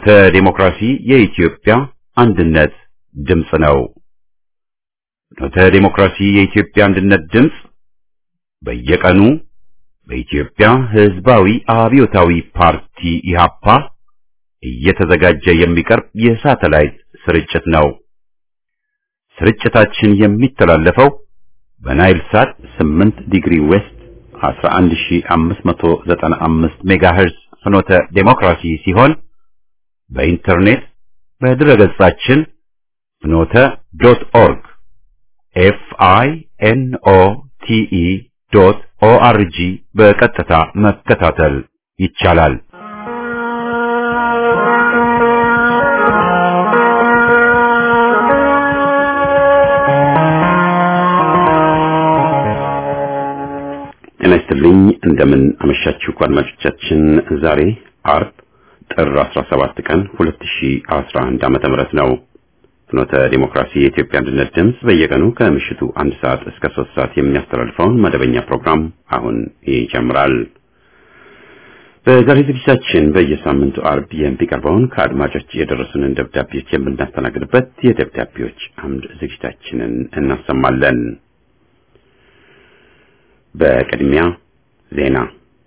ፍኖተ ዲሞክራሲ የኢትዮጵያ አንድነት ድምፅ ነው። ፍኖተ ዲሞክራሲ የኢትዮጵያ አንድነት ድምፅ በየቀኑ በኢትዮጵያ ሕዝባዊ አብዮታዊ ፓርቲ ኢህአፓ እየተዘጋጀ የሚቀርብ የሳተላይት ስርጭት ነው። ስርጭታችን የሚተላለፈው በናይል ሳት 8 ዲግሪ ዌስት 11595 ሜጋሄርዝ ፍኖተ ዴሞክራሲ ሲሆን በኢንተርኔት በድረገጻችን ፍኖተ ዶት ኦርግ ኤፍ አይ ኤን ኦ ቲ ኢ ዶት ኦ አር ጂ በቀጥታ መከታተል ይቻላል። ጤና ይስጥልኝ። እንደምን አመሻችሁ አድማጮቻችን። ዛሬ አርብ ጥር 17 ቀን 2011 ዓመተ ምህረት ነው። ፍኖተ ዲሞክራሲ የኢትዮጵያ አንድነት ድምፅ በየቀኑ ከምሽቱ አንድ ሰዓት እስከ ሶስት ሰዓት የሚያስተላልፈውን መደበኛ ፕሮግራም አሁን ይጀምራል። በዛሬ ዝግጅታችን በየሳምንቱ አርብ የሚቀርበውን ከአድማጮች የደረሱንን ደብዳቤዎች የምናስተናግድበት የደብዳቤዎች አምድ ዝግጅታችንን እናሰማለን። በቅድሚያ ዜና።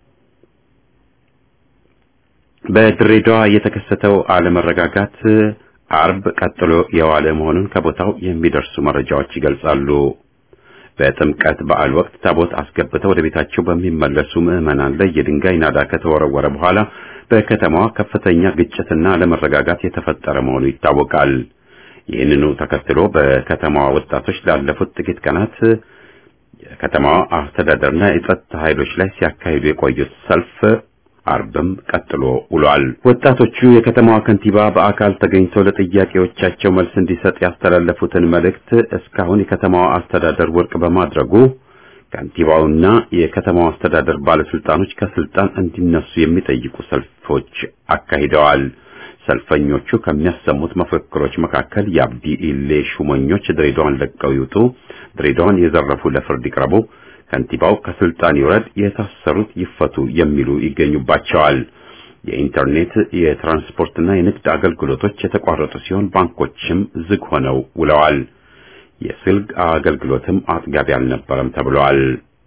በድሬዳዋ የተከሰተው አለመረጋጋት አርብ ቀጥሎ የዋለ መሆኑን ከቦታው የሚደርሱ መረጃዎች ይገልጻሉ። በጥምቀት በዓል ወቅት ታቦት አስገብተው ወደ ቤታቸው በሚመለሱ ምዕመናን ላይ የድንጋይ ናዳ ከተወረወረ በኋላ በከተማዋ ከፍተኛ ግጭትና አለመረጋጋት የተፈጠረ መሆኑ ይታወቃል። ይህንኑ ተከትሎ በከተማዋ ወጣቶች ላለፉት ጥቂት ቀናት የከተማዋ አስተዳደርና የጸጥታ ኃይሎች ላይ ሲያካሂዱ የቆዩት ሰልፍ አርብም ቀጥሎ ውሏል። ወጣቶቹ የከተማዋ ከንቲባ በአካል ተገኝተው ለጥያቄዎቻቸው መልስ እንዲሰጥ ያስተላለፉትን መልእክት እስካሁን የከተማዋ አስተዳደር ውድቅ በማድረጉ ከንቲባውና የከተማዋ አስተዳደር ባለስልጣኖች ከስልጣን እንዲነሱ የሚጠይቁ ሰልፎች አካሂደዋል። ሰልፈኞቹ ከሚያሰሙት መፈክሮች መካከል የአብዲ ኢሌ ሹመኞች ድሬዳዋን ለቀው ይውጡ፣ ድሬዳዋን የዘረፉ ለፍርድ ይቅረቡ፣ ከንቲባው ከስልጣን ይውረድ፣ የታሰሩት ይፈቱ የሚሉ ይገኙባቸዋል። የኢንተርኔት የትራንስፖርትና የንግድ አገልግሎቶች የተቋረጡ ሲሆን ባንኮችም ዝግ ሆነው ውለዋል። የስልክ አገልግሎትም አጥጋቢ አልነበረም ተብሏል።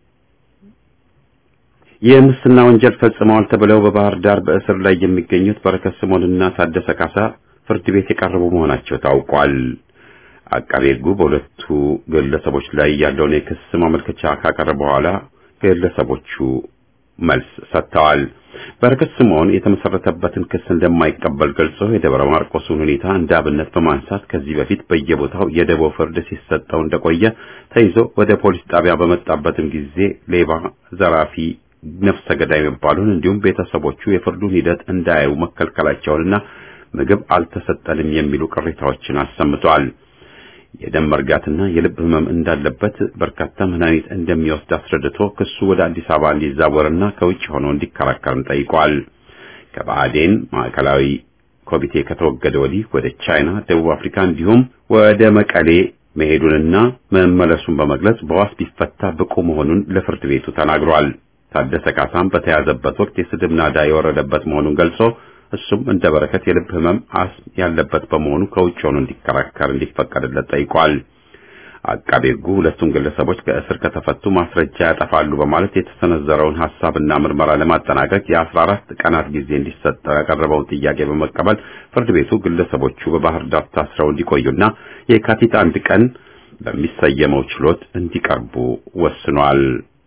የሙስና ወንጀል ፈጽመዋል ተብለው በባህር ዳር በእስር ላይ የሚገኙት በረከት ስምኦንና ታደሰ ካሳ ፍርድ ቤት የቀረቡ መሆናቸው ታውቋል። አቃቤ ሕጉ በሁለቱ ግለሰቦች ላይ ያለውን የክስ ማመልከቻ ካቀረበ በኋላ ግለሰቦቹ መልስ ሰጥተዋል። በረከት ስምኦን የተመሰረተበትን ክስ እንደማይቀበል ገልጾ የደብረ ማርቆስን ሁኔታ እንደ አብነት በማንሳት ከዚህ በፊት በየቦታው የደቦ ፍርድ ሲሰጠው እንደቆየ ተይዞ ወደ ፖሊስ ጣቢያ በመጣበትም ጊዜ ሌባ፣ ዘራፊ ነፍሰ ገዳይ መባሉን እንዲሁም ቤተሰቦቹ የፍርዱን ሂደት እንዳያዩ መከልከላቸውንና ምግብ አልተሰጠንም የሚሉ ቅሬታዎችን አሰምተዋል። የደም መርጋትና የልብ ህመም እንዳለበት በርካታ መድኃኒት እንደሚወስድ አስረድቶ ክሱ ወደ አዲስ አበባ እንዲዛወርና ከውጭ ሆኖ እንዲከራከርም ጠይቋል። ከባዕዴን ማዕከላዊ ኮሚቴ ከተወገደ ወዲህ ወደ ቻይና፣ ደቡብ አፍሪካ እንዲሁም ወደ መቀሌ መሄዱንና መመለሱን በመግለጽ በዋስ ቢፈታ ብቁ መሆኑን ለፍርድ ቤቱ ተናግሯል። ታደሰ ካሳም በተያዘበት ወቅት የስድብ ናዳ የወረደበት መሆኑን ገልጾ እሱም እንደ በረከት የልብ ህመም አስም ያለበት በመሆኑ ከውጭ ሆኖ እንዲከራከር እንዲፈቀድለት ጠይቋል። አቃቤ ሕጉ ሁለቱም ግለሰቦች ከእስር ከተፈቱ ማስረጃ ያጠፋሉ በማለት የተሰነዘረውን ሐሳብና ምርመራ ለማጠናቀቅ የአስራ አራት ቀናት ጊዜ እንዲሰጠው ያቀረበውን ጥያቄ በመቀበል ፍርድ ቤቱ ግለሰቦቹ በባህር ዳር ታስረው እንዲቆዩና የካቲት አንድ ቀን በሚሰየመው ችሎት እንዲቀርቡ ወስኗል።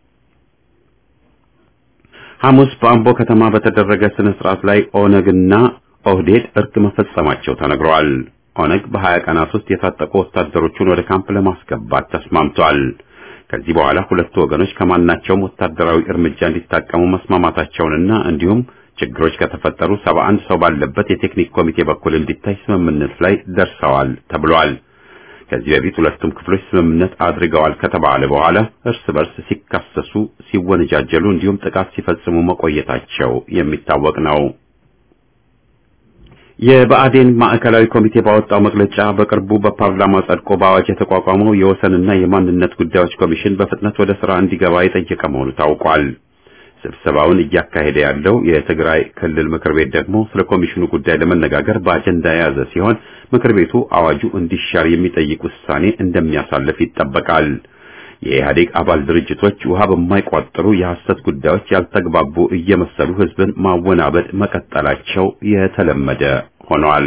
ሐሙስ በአምቦ ከተማ በተደረገ ስነ ስርዓት ላይ ኦነግና ኦህዴድ እርቅ መፈጸማቸው ተነግሯል። ኦነግ በሀያ ቀናት ውስጥ የታጠቁ ወታደሮቹን ወደ ካምፕ ለማስገባት ተስማምቷል። ከዚህ በኋላ ሁለቱ ወገኖች ከማናቸውም ወታደራዊ እርምጃ እንዲታቀሙ መስማማታቸውንና እንዲሁም ችግሮች ከተፈጠሩ ሰባ አንድ ሰው ባለበት የቴክኒክ ኮሚቴ በኩል እንዲታይ ስምምነት ላይ ደርሰዋል ተብሏል። ከዚህ በፊት ሁለቱም ክፍሎች ስምምነት አድርገዋል ከተባለ በኋላ እርስ በርስ ሲካሰሱ፣ ሲወነጃጀሉ እንዲሁም ጥቃት ሲፈጽሙ መቆየታቸው የሚታወቅ ነው። የብአዴን ማዕከላዊ ኮሚቴ ባወጣው መግለጫ በቅርቡ በፓርላማ ጸድቆ በአዋጅ የተቋቋመው የወሰንና የማንነት ጉዳዮች ኮሚሽን በፍጥነት ወደ ስራ እንዲገባ የጠየቀ መሆኑ ታውቋል። ስብሰባውን እያካሄደ ያለው የትግራይ ክልል ምክር ቤት ደግሞ ስለ ኮሚሽኑ ጉዳይ ለመነጋገር በአጀንዳ የያዘ ሲሆን ምክር ቤቱ አዋጁ እንዲሻር የሚጠይቅ ውሳኔ እንደሚያሳልፍ ይጠበቃል። የኢህአዴግ አባል ድርጅቶች ውሃ በማይቋጥሩ የሐሰት ጉዳዮች ያልተግባቡ እየመሰሉ ህዝብን ማወናበድ መቀጠላቸው የተለመደ ሆኗል።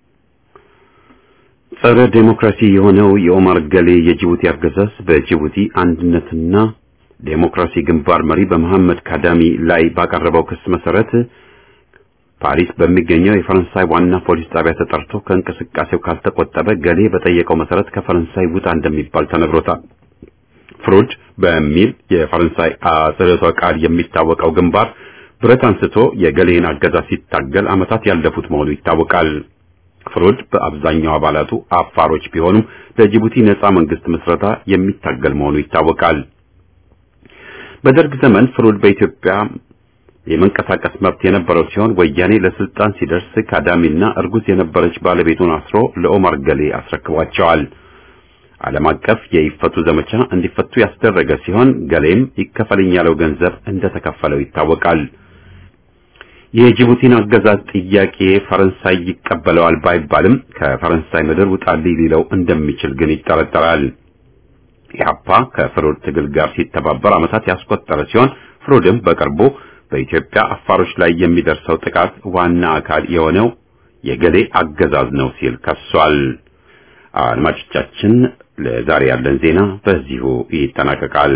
ጸረ ዴሞክራሲ የሆነው የኦማር ገሌ የጅቡቲ አገዛዝ በጅቡቲ አንድነትና ዴሞክራሲ ግንባር መሪ በመሐመድ ካዳሚ ላይ ባቀረበው ክስ መሰረት ፓሪስ በሚገኘው የፈረንሳይ ዋና ፖሊስ ጣቢያ ተጠርቶ ከእንቅስቃሴው ካልተቆጠበ ገሌ በጠየቀው መሰረት ከፈረንሳይ ውጣ እንደሚባል ተነግሮታል። ፍሩድ በሚል የፈረንሳይ አጽሮተ ቃል የሚታወቀው ግንባር ብረት አንስቶ የገሌን አገዛዝ ሲታገል ዓመታት ያለፉት መሆኑ ይታወቃል። ፍሩድ በአብዛኛው አባላቱ አፋሮች ቢሆኑም ለጅቡቲ ነጻ መንግስት ምስረታ የሚታገል መሆኑ ይታወቃል። በደርግ ዘመን ፍሩድ በኢትዮጵያ የመንቀሳቀስ መብት የነበረው ሲሆን ወያኔ ለስልጣን ሲደርስ ካዳሚና እርጉዝ የነበረች ባለቤቱን አስሮ ለኦማር ገሌ አስረክቧቸዋል። ዓለም አቀፍ የይፈቱ ዘመቻ እንዲፈቱ ያስደረገ ሲሆን ገሌም ይከፈልኝ ያለው ገንዘብ እንደተከፈለው ይታወቃል። የጅቡቲን አገዛዝ ጥያቄ ፈረንሳይ ይቀበለዋል ባይባልም ከፈረንሳይ ምድር ውጣልኝ ሊለው እንደሚችል ግን ይጠረጠራል። ኢህአፓ ከፍሩድ ትግል ጋር ሲተባበር ዓመታት ያስቆጠረ ሲሆን ፍሩድም በቅርቡ በኢትዮጵያ አፋሮች ላይ የሚደርሰው ጥቃት ዋና አካል የሆነው የገሌ አገዛዝ ነው ሲል ከሷል። አድማጮቻችን፣ ለዛሬ ያለን ዜና በዚሁ ይጠናቀቃል።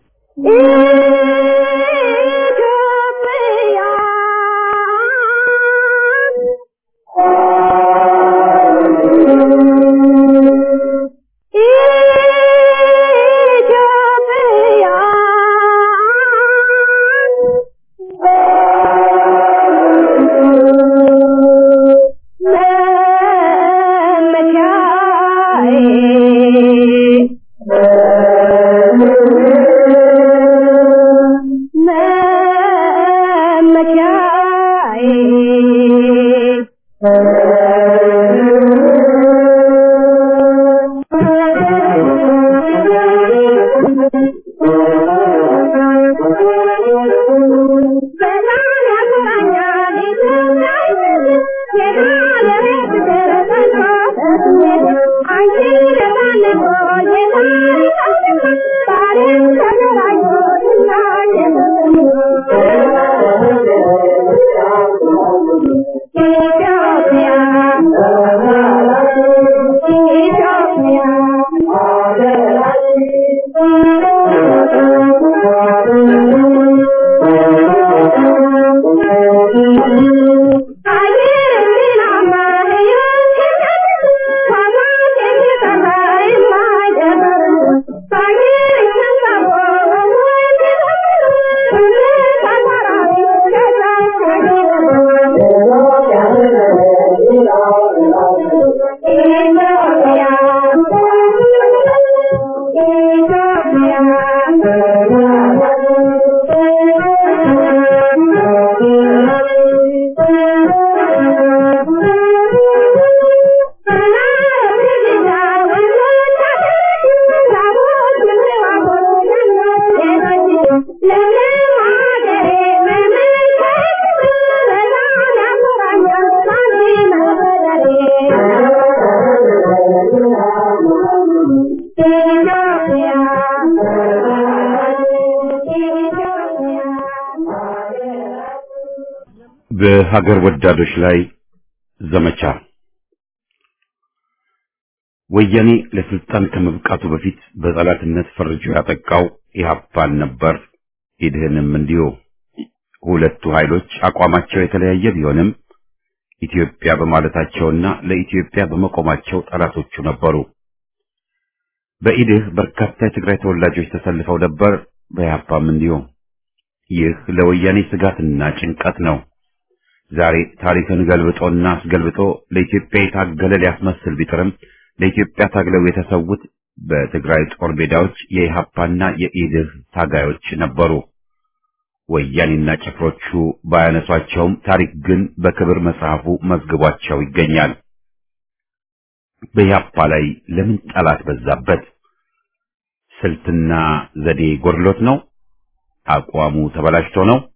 በሀገር ወዳዶች ላይ ዘመቻ ወያኔ ለስልጣን ከመብቃቱ በፊት በጠላትነት ፈርጆ ያጠቃው ኢህአፓን ነበር። ኢድህንም እንዲሁ። ሁለቱ ኃይሎች አቋማቸው የተለያየ ቢሆንም ኢትዮጵያ በማለታቸውና ለኢትዮጵያ በመቆማቸው ጠላቶቹ ነበሩ። በኢድህ በርካታ የትግራይ ተወላጆች ተሰልፈው ነበር። በኢህአፓም እንዲሁ። ይህ ለወያኔ ስጋትና ጭንቀት ነው። ዛሬ ታሪክን ገልብጦና አስገልብጦ ለኢትዮጵያ የታገለ ሊያስመስል ቢጥርም ለኢትዮጵያ ታግለው የተሰዉት በትግራይ ጦር ሜዳዎች የኢሃፓና የኢድህ ታጋዮች ነበሩ። ወያኔና ጭፍሮቹ ባያነሷቸውም ታሪክ ግን በክብር መጽሐፉ መዝግቧቸው ይገኛል። በኢሃፓ ላይ ለምን ጠላት በዛበት? ስልትና ዘዴ ጎድሎት ነው? አቋሙ ተበላሽቶ ነው?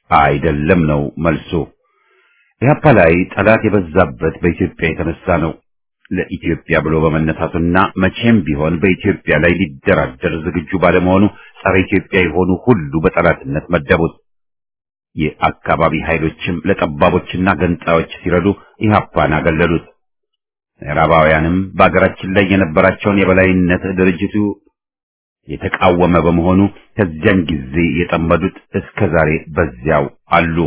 አይደለም ነው መልሱ። ኢህአፓ ላይ ጠላት የበዛበት በኢትዮጵያ የተነሳ ነው። ለኢትዮጵያ ብሎ በመነሳቱና መቼም ቢሆን በኢትዮጵያ ላይ ሊደራደር ዝግጁ ባለመሆኑ ጸረ ኢትዮጵያ የሆኑ ሁሉ በጠላትነት መደቡት። የአካባቢ ኃይሎችም ለጠባቦችና ገንጣዮች ሲረዱ ኢህአፓን አገለሉት። ምዕራባውያንም በአገራችን ላይ የነበራቸውን የበላይነት ድርጅቱ የተቃወመ በመሆኑ ከዚያን ጊዜ የጠመዱት እስከ ዛሬ በዚያው አሉ።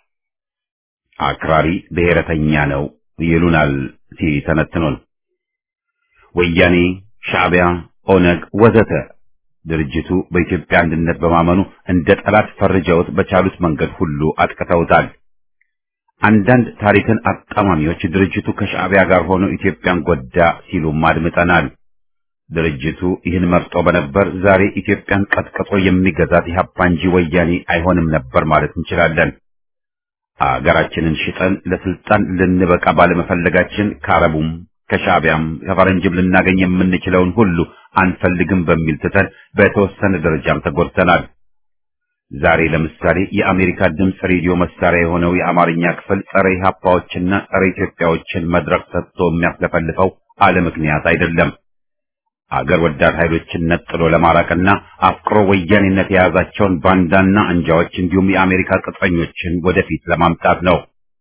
አክራሪ ብሔረተኛ ነው ይሉናል ሲተነትኑን። ወያኔ፣ ሻዕቢያ፣ ኦነግ ወዘተ ድርጅቱ በኢትዮጵያ አንድነት በማመኑ እንደ ጠላት ፈርጀውት በቻሉት መንገድ ሁሉ አጥቅተውታል። አንዳንድ ታሪክን አጣማሚዎች ድርጅቱ ከሻዕቢያ ጋር ሆኖ ኢትዮጵያን ጎዳ ሲሉም አድምጠናል። ድርጅቱ ይህን መርጦ በነበር ዛሬ ኢትዮጵያን ቀጥቅጦ የሚገዛት ኢህአፓ እንጂ ወያኔ አይሆንም ነበር ማለት እንችላለን። አገራችንን ሽጠን ለስልጣን ልንበቃ ባለመፈለጋችን ከአረቡም ከሻዕቢያም ከፈረንጅም ልናገኝ የምንችለውን ሁሉ አንፈልግም በሚል ትተን በተወሰነ ደረጃም ተጎድተናል። ዛሬ ለምሳሌ የአሜሪካ ድምፅ ሬዲዮ መሳሪያ የሆነው የአማርኛ ክፍል ጸረ ኢህአፓዎችና ጸረ ኢትዮጵያዎችን መድረክ ሰጥቶ የሚያስለፈልፈው አለ ምክንያት አይደለም። አገር ወዳድ ኃይሎችን ነጥሎ ለማራቅና አፍቅሮ ወያኔነት የያዛቸውን ባንዳና አንጃዎች እንዲሁም የአሜሪካ ቅጥረኞችን ወደፊት ለማምጣት ነው።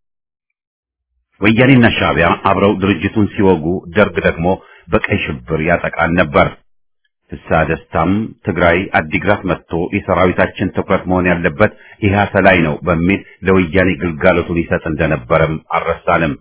ወያኔና ሻዕቢያ አብረው ድርጅቱን ሲወጉ፣ ደርግ ደግሞ በቀይ ሽብር ያጠቃን ነበር። ፍስሐ ደስታም ትግራይ አዲግራት መጥቶ የሰራዊታችን ትኩረት መሆን ያለበት ኢህአሰ ላይ ነው በሚል ለወያኔ ግልጋሎቱን ይሰጥ እንደነበረም አልረሳንም።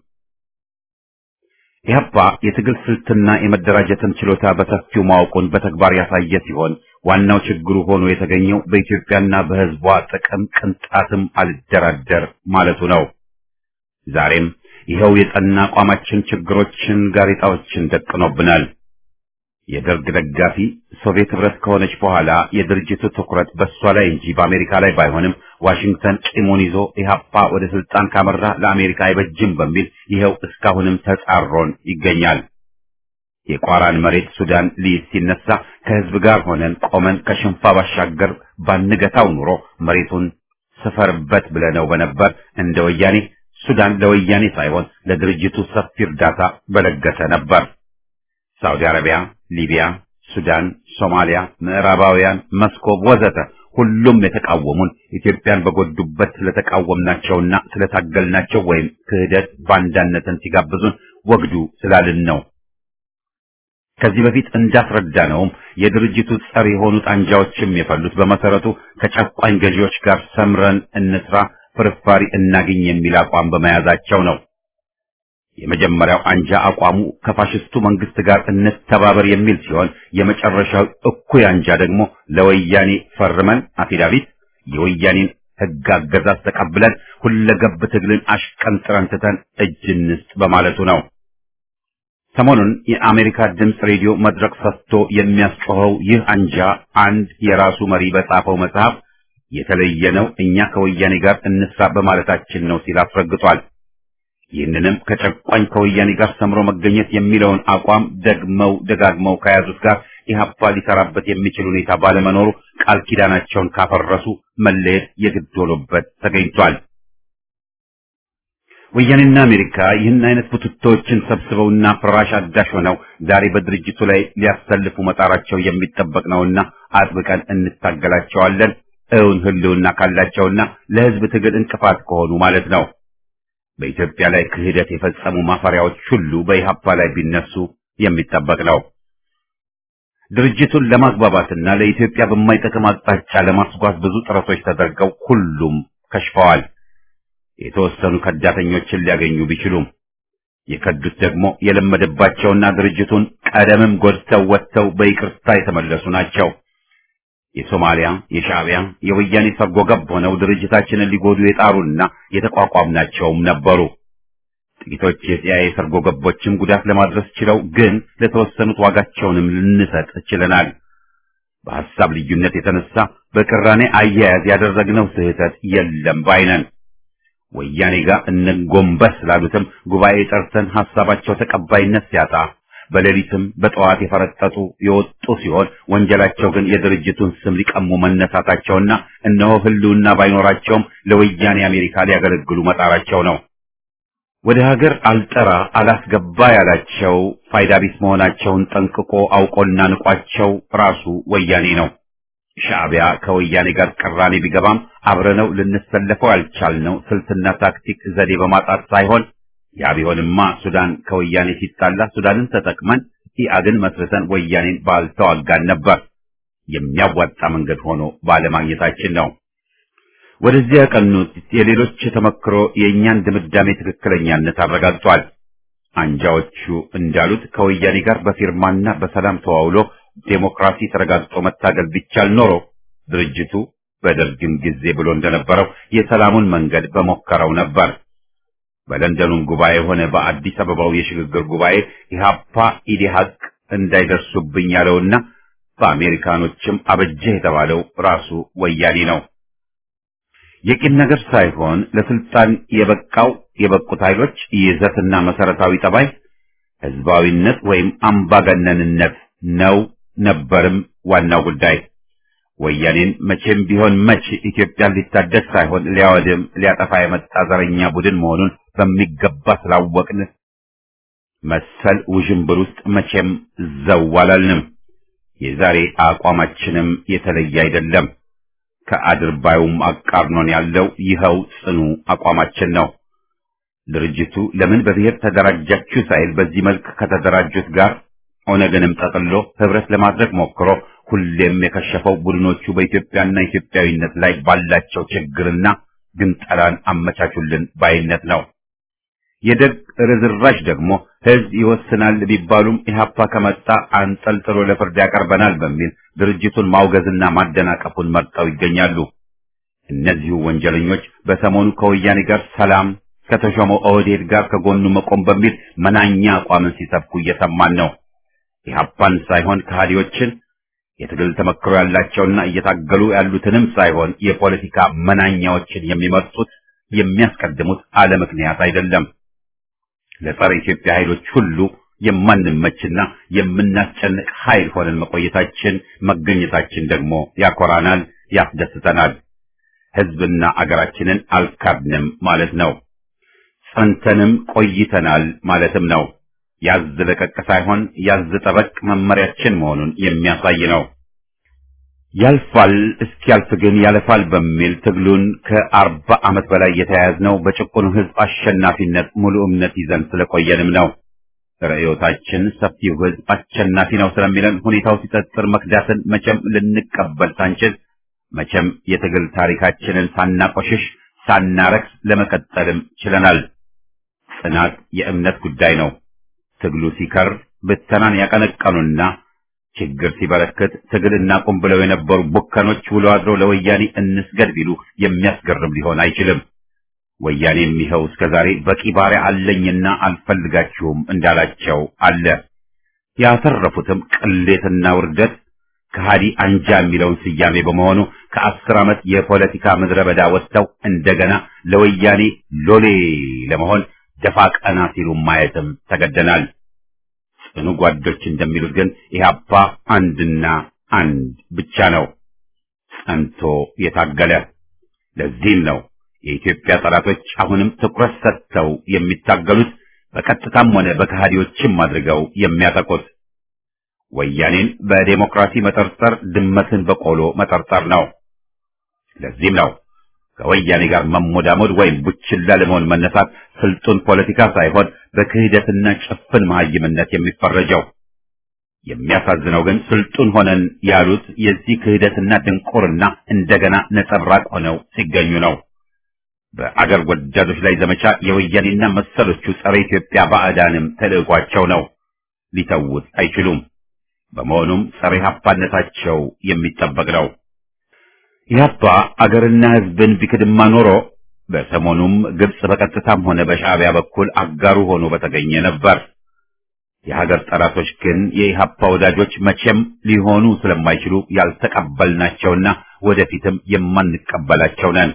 ኢህአፓ የትግል ስልትና የመደራጀትን ችሎታ በሰፊው ማወቁን በተግባር ያሳየ ሲሆን ዋናው ችግሩ ሆኖ የተገኘው በኢትዮጵያና በሕዝቧ ጥቅም ቅንጣትም አልደራደር ማለቱ ነው። ዛሬም ይኸው የጸና አቋማችን ችግሮችን፣ ጋሬጣዎችን ደቅኖብናል። የደርግ ደጋፊ ሶቪየት ህብረት ከሆነች በኋላ የድርጅቱ ትኩረት በእሷ ላይ እንጂ በአሜሪካ ላይ ባይሆንም ዋሽንግተን ቂሙን ይዞ ኢህአፓ ወደ ስልጣን ካመራ ለአሜሪካ አይበጅም በሚል ይኸው እስካሁንም ተጻሮን ይገኛል። የቋራን መሬት ሱዳን ሊይዝ ሲነሳ ከህዝብ ጋር ሆነን ቆመን ከሽንፋ ባሻገር ባንገታው ኑሮ መሬቱን ስፈርበት ብለነው በነበር እንደ ወያኔ ሱዳን ለወያኔ ሳይሆን ለድርጅቱ ሰፊ እርዳታ በለገሰ ነበር። ሳውዲ አረቢያ፣ ሊቢያ፣ ሱዳን፣ ሶማሊያ፣ ምዕራባውያን፣ መስኮብ ወዘተ ሁሉም የተቃወሙን ኢትዮጵያን በጎዱበት ስለተቃወምናቸውና ስለታገልናቸው ወይም ክህደት ባንዳነትን ሲጋብዙን ወግዱ ስላልን ነው። ከዚህ በፊት እንዳስረዳነውም የድርጅቱ ጸር የሆኑት አንጃዎችም የፈሉት በመሰረቱ ከጨቋኝ ገዢዎች ጋር ሰምረን እንስራ፣ ፍርፋሪ እናግኝ የሚል አቋም በመያዛቸው ነው። የመጀመሪያው አንጃ አቋሙ ከፋሽስቱ መንግስት ጋር እንተባበር የሚል ሲሆን የመጨረሻው እኩይ አንጃ ደግሞ ለወያኔ ፈርመን አፊዳቪት የወያኔን ሕግ አገዛዝ ተቀብለን ሁለገብ ትግልን አሽቀንጥረን ትተን እጅ እንስጥ በማለቱ ነው። ሰሞኑን የአሜሪካ ድምፅ ሬዲዮ መድረክ ሰጥቶ የሚያስጮኸው ይህ አንጃ አንድ የራሱ መሪ በጻፈው መጽሐፍ የተለየ ነው፣ እኛ ከወያኔ ጋር እንስራ በማለታችን ነው ሲል አስረግጧል። ይህንንም ከጨቋኝ ከወያኔ ጋር ሰምሮ መገኘት የሚለውን አቋም ደግመው ደጋግመው ከያዙት ጋር ኢህአፓ ሊሰራበት የሚችል ሁኔታ ባለመኖሩ ቃል ኪዳናቸውን ካፈረሱ መለየት የግድ ሆኖበት ተገኝቷል። ወያኔና አሜሪካ ይህን አይነት ቡትቶችን ሰብስበውና ፍራሽ አዳሽ ሆነው ዛሬ በድርጅቱ ላይ ሊያሰልፉ መጣራቸው የሚጠበቅ ነውና አጥብቀን እንታገላቸዋለን። እውን ህልውና ካላቸውና ለህዝብ ትግል እንቅፋት ከሆኑ ማለት ነው። በኢትዮጵያ ላይ ክህደት የፈጸሙ ማፈሪያዎች ሁሉ በኢህአፓ ላይ ቢነሱ የሚጠበቅ ነው። ድርጅቱን ለማግባባትና ለኢትዮጵያ በማይጠቅም አቅጣጫ ለማስጓዝ ብዙ ጥረቶች ተደርገው ሁሉም ከሽፈዋል። የተወሰኑ ከዳተኞችን ሊያገኙ ቢችሉም የከዱት ደግሞ የለመደባቸውና ድርጅቱን ቀደምም ጎድተው ወጥተው በይቅርታ የተመለሱ ናቸው። የሶማሊያ፣ የሻዕቢያ፣ የወያኔ ሰርጎ ገብ ሆነው ድርጅታችንን ሊጎዱ የጣሩና የተቋቋምናቸውም ነበሩ። ጥቂቶች የሲአይኤ ሰርጎ ገቦችም ጉዳት ለማድረስ ችለው፣ ግን ለተወሰኑት ዋጋቸውንም ልንሰጥ ችለናል። በሐሳብ ልዩነት የተነሳ በቅራኔ አያያዝ ያደረግነው ስህተት የለም ባይነን። ወያኔ ጋር እንጎንበስ ስላሉትም ጉባኤ ጠርተን ሐሳባቸው ተቀባይነት ሲያጣ በሌሊትም በጠዋት የፈረጠጡ የወጡ ሲሆን ወንጀላቸው ግን የድርጅቱን ስም ሊቀሙ መነሳታቸውና እነሆ ህልውና ባይኖራቸውም ለወያኔ አሜሪካ ሊያገለግሉ መጣራቸው ነው። ወደ ሀገር አልጠራ አላስገባ ያላቸው ፋይዳ ቢስ መሆናቸውን ጠንቅቆ አውቆና ንቋቸው ራሱ ወያኔ ነው። ሻዕቢያ ከወያኔ ጋር ቅራኔ ቢገባም አብረነው ልንሰለፈው ያልቻልነው ስልትና ታክቲክ ዘዴ በማጣት ሳይሆን ያ ቢሆንማ ሱዳን ከወያኔ ሲጣላ ሱዳንን ተጠቅመን ኢአድን መስርተን ወያኔን ባልተዋጋን ነበር። የሚያዋጣ መንገድ ሆኖ ባለማግኘታችን ነው። ወደዚያ ያቀኑት የሌሎች ተመክሮ የእኛን ድምዳሜ ትክክለኛነት አረጋግጧል። አንጃዎቹ እንዳሉት ከወያኔ ጋር በፊርማና በሰላም ተዋውሎ ዴሞክራሲ ተረጋግጦ መታገል ቢቻል ኖሮ ድርጅቱ በደርግም ጊዜ ብሎ እንደነበረው የሰላሙን መንገድ በሞከረው ነበር። በለንደኑም ጉባኤ ሆነ በአዲስ አበባው የሽግግር ጉባኤ ኢህአፓ ኢዲሀቅ እንዳይደርሱብኝ ያለውና በአሜሪካኖችም አበጀህ የተባለው ራሱ ወያኔ ነው። የቂም ነገር ሳይሆን ለስልጣን የበቃው የበቁት ኃይሎች ይዘትና መሰረታዊ ጠባይ ህዝባዊነት ወይም አምባገነንነት ነው ነበርም ዋናው ጉዳይ። ወያኔን መቼም ቢሆን መች ኢትዮጵያን ሊታደስ ሳይሆን ሊያወድም ሊያጠፋ የመጣ ዘረኛ ቡድን መሆኑን በሚገባ ስላወቅን መሰል ውዥንብር ውስጥ መቼም ዘው አላልንም። የዛሬ አቋማችንም የተለየ አይደለም። ከአድርባዩም አቃርኖን ያለው ይኸው ጽኑ አቋማችን ነው። ድርጅቱ ለምን በብሔር ተደራጃችሁ ሳይል በዚህ መልክ ከተደራጁት ጋር ኦነግንም ጠቅሎ ህብረት ለማድረግ ሞክሮ ሁሌም የከሸፈው ቡድኖቹ በኢትዮጵያና ኢትዮጵያዊነት ላይ ባላቸው ችግርና ግንጠላን አመቻቹልን ባይነት ነው። የደግ ርዝራሽ ደግሞ ህዝብ ይወስናል ቢባሉም ኢህአፓ ከመጣ አንጠልጥሎ ለፍርድ ያቀርበናል በሚል ድርጅቱን ማውገዝና ማደናቀፉን መርጠው ይገኛሉ። እነዚሁ ወንጀለኞች በሰሞኑ ከወያኔ ጋር ሰላም ከተሾመው ኦህዴድ ጋር ከጎኑ መቆም በሚል መናኛ አቋምን ሲሰብኩ እየሰማን ነው። ኢህአፓን ሳይሆን ከሃዲዎችን የትግል ተመክሮ ያላቸውና እየታገሉ ያሉትንም ሳይሆን የፖለቲካ መናኛዎችን የሚመርጡት የሚያስቀድሙት አለ ምክንያት አይደለም። ለጸረ ኢትዮጵያ ኃይሎች ሁሉ የማንመችና የምናስጨንቅ ኃይል ሆነን መቆየታችን መገኘታችን ደግሞ ያኮራናል፣ ያስደስተናል። ህዝብና አገራችንን አልካድንም ማለት ነው። ጸንተንም ቆይተናል ማለትም ነው። ያዝ ለቀቅ ሳይሆን ያዝ ጠበቅ መመሪያችን መሆኑን የሚያሳይ ነው። ያልፋል እስኪያልፍ ግን ያለፋል በሚል ትግሉን ከአርባ ዓመት በላይ የተያያዝነው በጭቁኑ ህዝብ አሸናፊነት ሙሉ እምነት ይዘን ስለቆየንም ነው። ርዕዮታችን ሰፊው ህዝብ አሸናፊ ነው ስለሚለን ሁኔታው ሲጠጥር መክዳትን መቼም ልንቀበል ሳንችል መቼም የትግል ታሪካችንን ሳናቆሽሽ ሳናረክስ ለመቀጠልም ችለናል። ጽናት የእምነት ጉዳይ ነው። ትግሉ ሲከር ብተናን ያቀነቀኑና ችግር ሲበረክት ትግል እናቁም ብለው የነበሩ ቡከኖች ውሎ አድሮ ለወያኔ እንስገድ ቢሉ የሚያስገርም ሊሆን አይችልም። ወያኔም ይኸው እስከዛሬ በቂ ባሪያ አለኝና አልፈልጋችሁም እንዳላቸው አለ። ያተረፉትም ቅሌትና ውርደት ከሃዲ አንጃ የሚለውን ስያሜ በመሆኑ ከአስር ዓመት የፖለቲካ ምድረ በዳ ወጥተው እንደገና ለወያኔ ሎሌ ለመሆን ደፋ ቀና ሲሉ ማየትም ተገደናል። ጽኑ ጓዶች እንደሚሉት ግን ኢህአፓ አንድና አንድ ብቻ ነው፣ ጸንቶ የታገለ። ለዚህም ነው የኢትዮጵያ ጠላቶች አሁንም ትኩረት ሰጥተው የሚታገሉት በቀጥታም ሆነ በከሃዲዎችም አድርገው የሚያጠቁት። ወያኔን በዴሞክራሲ መጠርጠር ድመትን በቆሎ መጠርጠር ነው። ለዚህም ነው ከወያኔ ጋር መሞዳሞድ ወይም ቡችላ ለመሆን መነሳት ስልጡን ፖለቲካ ሳይሆን በክህደትና ጭፍን መሀይምነት የሚፈረጀው። የሚያሳዝነው ግን ስልጡን ሆነን ያሉት የዚህ ክህደትና ድንቁርና እንደገና ነጸብራቅ ሆነው ሲገኙ ነው። በአገር ወዳዶች ላይ ዘመቻ የወያኔና መሰሎቹ ጸረ ኢትዮጵያ ባዕዳንም ተልዕኳቸው ነው። ሊተውት አይችሉም። በመሆኑም ጸረ ኢህአፓነታቸው የሚጠበቅ ነው። ኢህአፓ አገርና ሕዝብን ቢክድማ ኖሮ በሰሞኑም ግብጽ በቀጥታም ሆነ በሻዕቢያ በኩል አጋሩ ሆኖ በተገኘ ነበር። የሀገር ጠላቶች ግን የኢህአፓ ወዳጆች መቼም ሊሆኑ ስለማይችሉ ያልተቀበልናቸውና ወደፊትም የማንቀበላቸው ነን።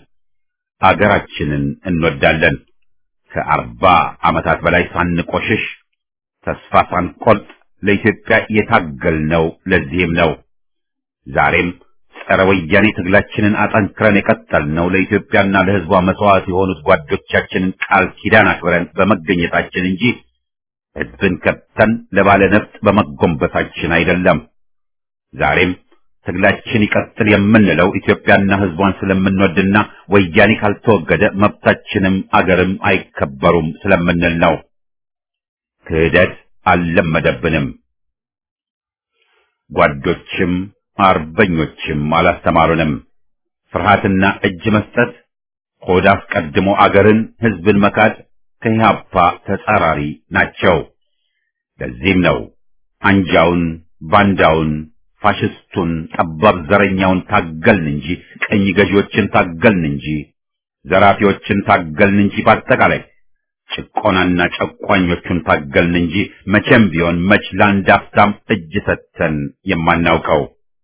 አገራችንን እንወዳለን። ከአርባ ዓመታት በላይ ሳንቆሽሽ ተስፋ ሳንቆርጥ ለኢትዮጵያ የታገልነው ለዚህም ነው። ዛሬም ጸረ ወያኔ ትግላችንን አጠንክረን የቀጠልነው ለኢትዮጵያና ለሕዝቧ መስዋዕት የሆኑት ጓዶቻችንን ቃል ኪዳን አክብረን በመገኘታችን እንጂ ሕዝብን ከተን ለባለ ነፍጥ በመጎንበታችን አይደለም። ዛሬም ትግላችን ይቀጥል የምንለው ኢትዮጵያና ሕዝቧን ስለምንወድና ወያኔ ካልተወገደ መብታችንም አገርም አይከበሩም ስለምንል ነው። ክህደት አልለመደብንም። ጓዶችም አርበኞችም አላስተማሩንም። ፍርሃትና እጅ መስጠት፣ ሆድ አስቀድሞ አገርን ሕዝብን መካድ ከኢህአፓ ተጻራሪ ናቸው። ለዚህም ነው አንጃውን፣ ባንዳውን፣ ፋሽስቱን፣ ጠባብ ዘረኛውን ታገልን እንጂ ቀኝ ገዢዎችን ታገልን እንጂ ዘራፊዎችን ታገልን እንጂ በአጠቃላይ ጭቆናና ጨቋኞቹን ታገልን እንጂ መቼም ቢሆን መች ለአንድ አፍታም እጅ ሰጥተን የማናውቀው።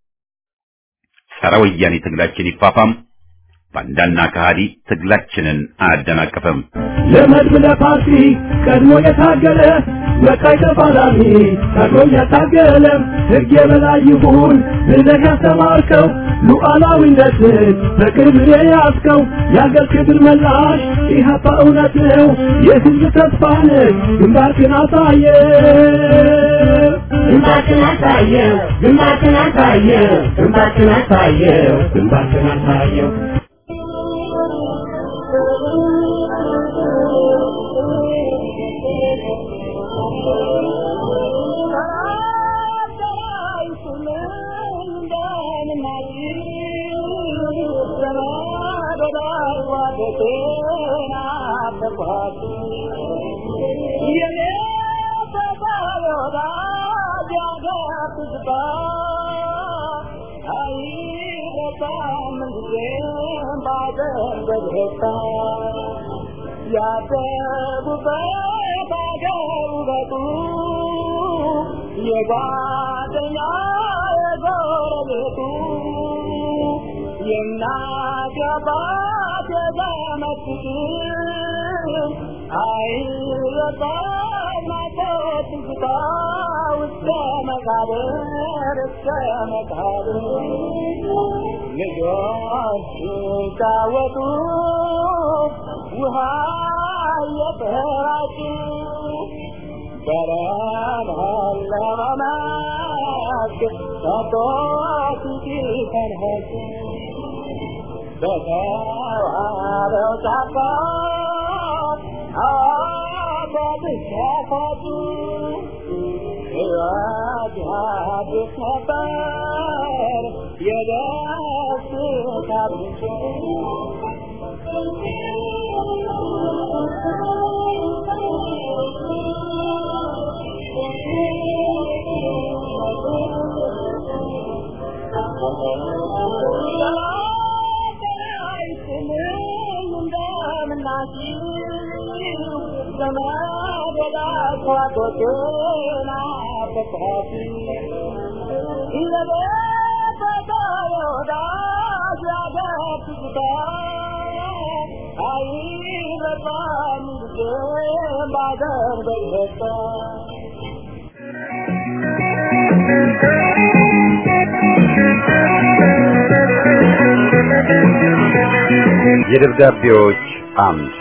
ጸረ ወያኔ ትግላችን ይፋፋም፣ ባንዳና ከሃዲ ትግላችንን አያደናቅፍም። ለመድብ ለፓርቲ ቀድሞ የታገለ መቃይ ተፋላሚ ቀድሞ ያታገለ ሕግ የበላይ ይሁን ብለህ ያስተማርከው ሉዓላዊነትን በቅርብ የያዝከው የአገር ክብር መላሽ ኢህአፓ እውነት ነው የሕዝብ ተስፋ ነህ ግንባርክን አሳየ ግንባርክን አሳየው ግንባርክን አሳየው ግንባርክን አሳየው ግንባርክን አሳየው ያደጉበት አገር ውበቱ የጓደኛ የጎረቤቱ የእናት የአባት የዘመድ ፍቅር አይረሳም ናፍቆት ትዝታ እስከ መቃብር እስከ መቃብር ልጆች ሲጫወቱ ውሃ እየተራጩ በረሃ ለመማክ ከቶት ሲፈንሀጩ በተዋበው ጫካ አባብስ ያፋጩ ሕይወት አዲስ ነበር የደስታ ምንጭ የደብዳቤዎች አምድ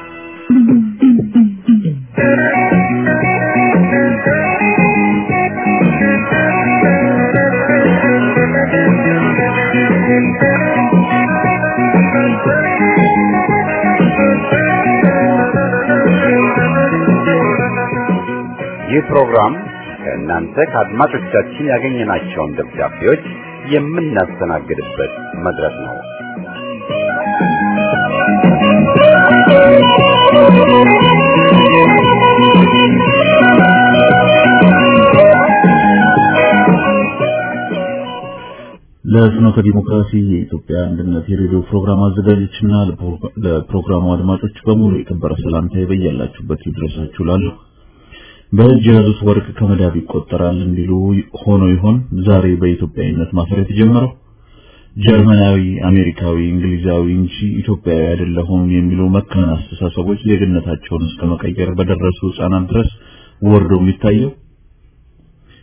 ይህ ፕሮግራም ከእናንተ ከአድማጮቻችን ያገኘናቸውን ደብዳቤዎች የምናስተናግድበት መድረክ ነው። ለፍኖተ ዲሞክራሲ የኢትዮጵያ አንድነት የሬዲዮ ፕሮግራም አዘጋጆችና ለፕሮግራሙ አድማጮች በሙሉ የከበረ ሰላምታዬ በያላችሁበት ይድረሳችሁ እላለሁ። በእጅ የያዙት ወርቅ ከመዳብ ይቆጠራል እንዲሉ ሆኖ ይሆን ዛሬ በኢትዮጵያዊነት ማፈር የተጀመረው? ጀርመናዊ፣ አሜሪካዊ፣ እንግሊዛዊ እንጂ ኢትዮጵያዊ አይደለሁም የሚሉ መካን አስተሳሰቦች ዜግነታቸውን እስከ መቀየር በደረሱ ሕፃናት ድረስ ወርዶ የሚታየው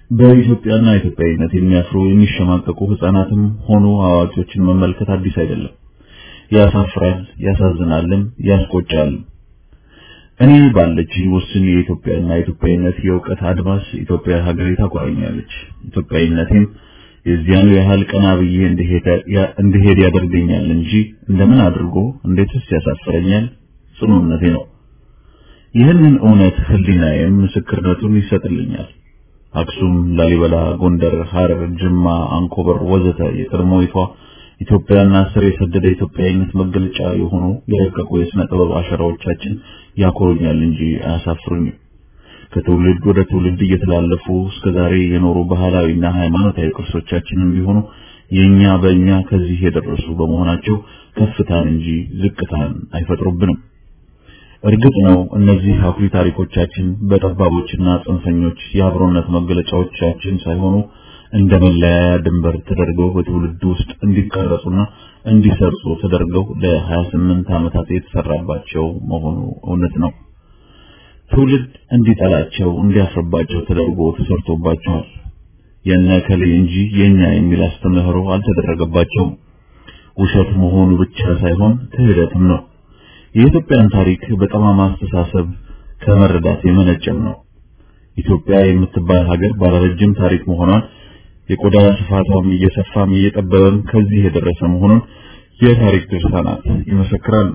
በኢትዮጵያና ኢትዮጵያዊነት የሚያፍሩ የሚሸማቀቁ ህፃናትም ሆኑ አዋቂዎችን መመልከት አዲስ አይደለም። ያሳፍራል፣ ያሳዝናልም፣ ያስቆጫል። እኔ ባለችኝ ውስን የኢትዮጵያና ኢትዮጵያዊነት የእውቀት አድማስ ኢትዮጵያ ሀገሬ ታቆራኛለች። ኢትዮጵያዊነቴም የዚያኑ ያህል ቀና ብዬ እንድሄድ ያደርገኛል እንጂ እንደምን አድርጎ እንዴትስ ያሳፍረኛል ጽኑ እምነቴ ነው። ይህንን እውነት ህሊናዬም ምስክርነቱን ይሰጥልኛል። አክሱም፣ ላሊበላ፣ ጎንደር፣ ሐረር፣ ጅማ፣ አንኮበር ወዘተ የቀድሞይቷ ኢትዮጵያና ስር የሰደደ ኢትዮጵያዊነት መገለጫ የሆኑ የረቀቁ የሥነ ጥበብ አሻራዎቻችን ያኮሩኛል እንጂ አያሳፍሩኝም። ከትውልድ ወደ ትውልድ እየተላለፉ እስከ ዛሬ የኖሩ ባህላዊና ሃይማኖታዊ ቅርሶቻችንም ቢሆኑ የኛ በእኛ ከዚህ የደረሱ በመሆናቸው ከፍታን እንጂ ዝቅታን አይፈጥሩብንም። እርግጥ ነው እነዚህ አኩሪ ታሪኮቻችን በጠባቦችና ጽንፈኞች የአብሮነት መገለጫዎቻችን ሳይሆኑ እንደ መለያያ ድንበር ተደርገው በትውልድ ውስጥ እንዲቀረጹና እንዲሰርጹ ተደርገው ለ28 ዓመታት የተሰራባቸው መሆኑ እውነት ነው። ትውልድ እንዲጠላቸው እንዲያፍርባቸው ተደርጎ ተሰርቶባቸዋል። የነ ከሌ እንጂ የኛ የሚል አስተምህሮ አልተደረገባቸውም። ውሸት መሆኑ ብቻ ሳይሆን ክህደትም ነው። የኢትዮጵያን ታሪክ በጠማማ አስተሳሰብ ከመረዳት የመነጨም ነው። ኢትዮጵያ የምትባል ሀገር ባለረጅም ታሪክ መሆኗን የቆዳ ስፋቷም እየሰፋም እየጠበበም ከዚህ የደረሰ መሆኑን የታሪክ ድርሳናት ይመሰክራሉ።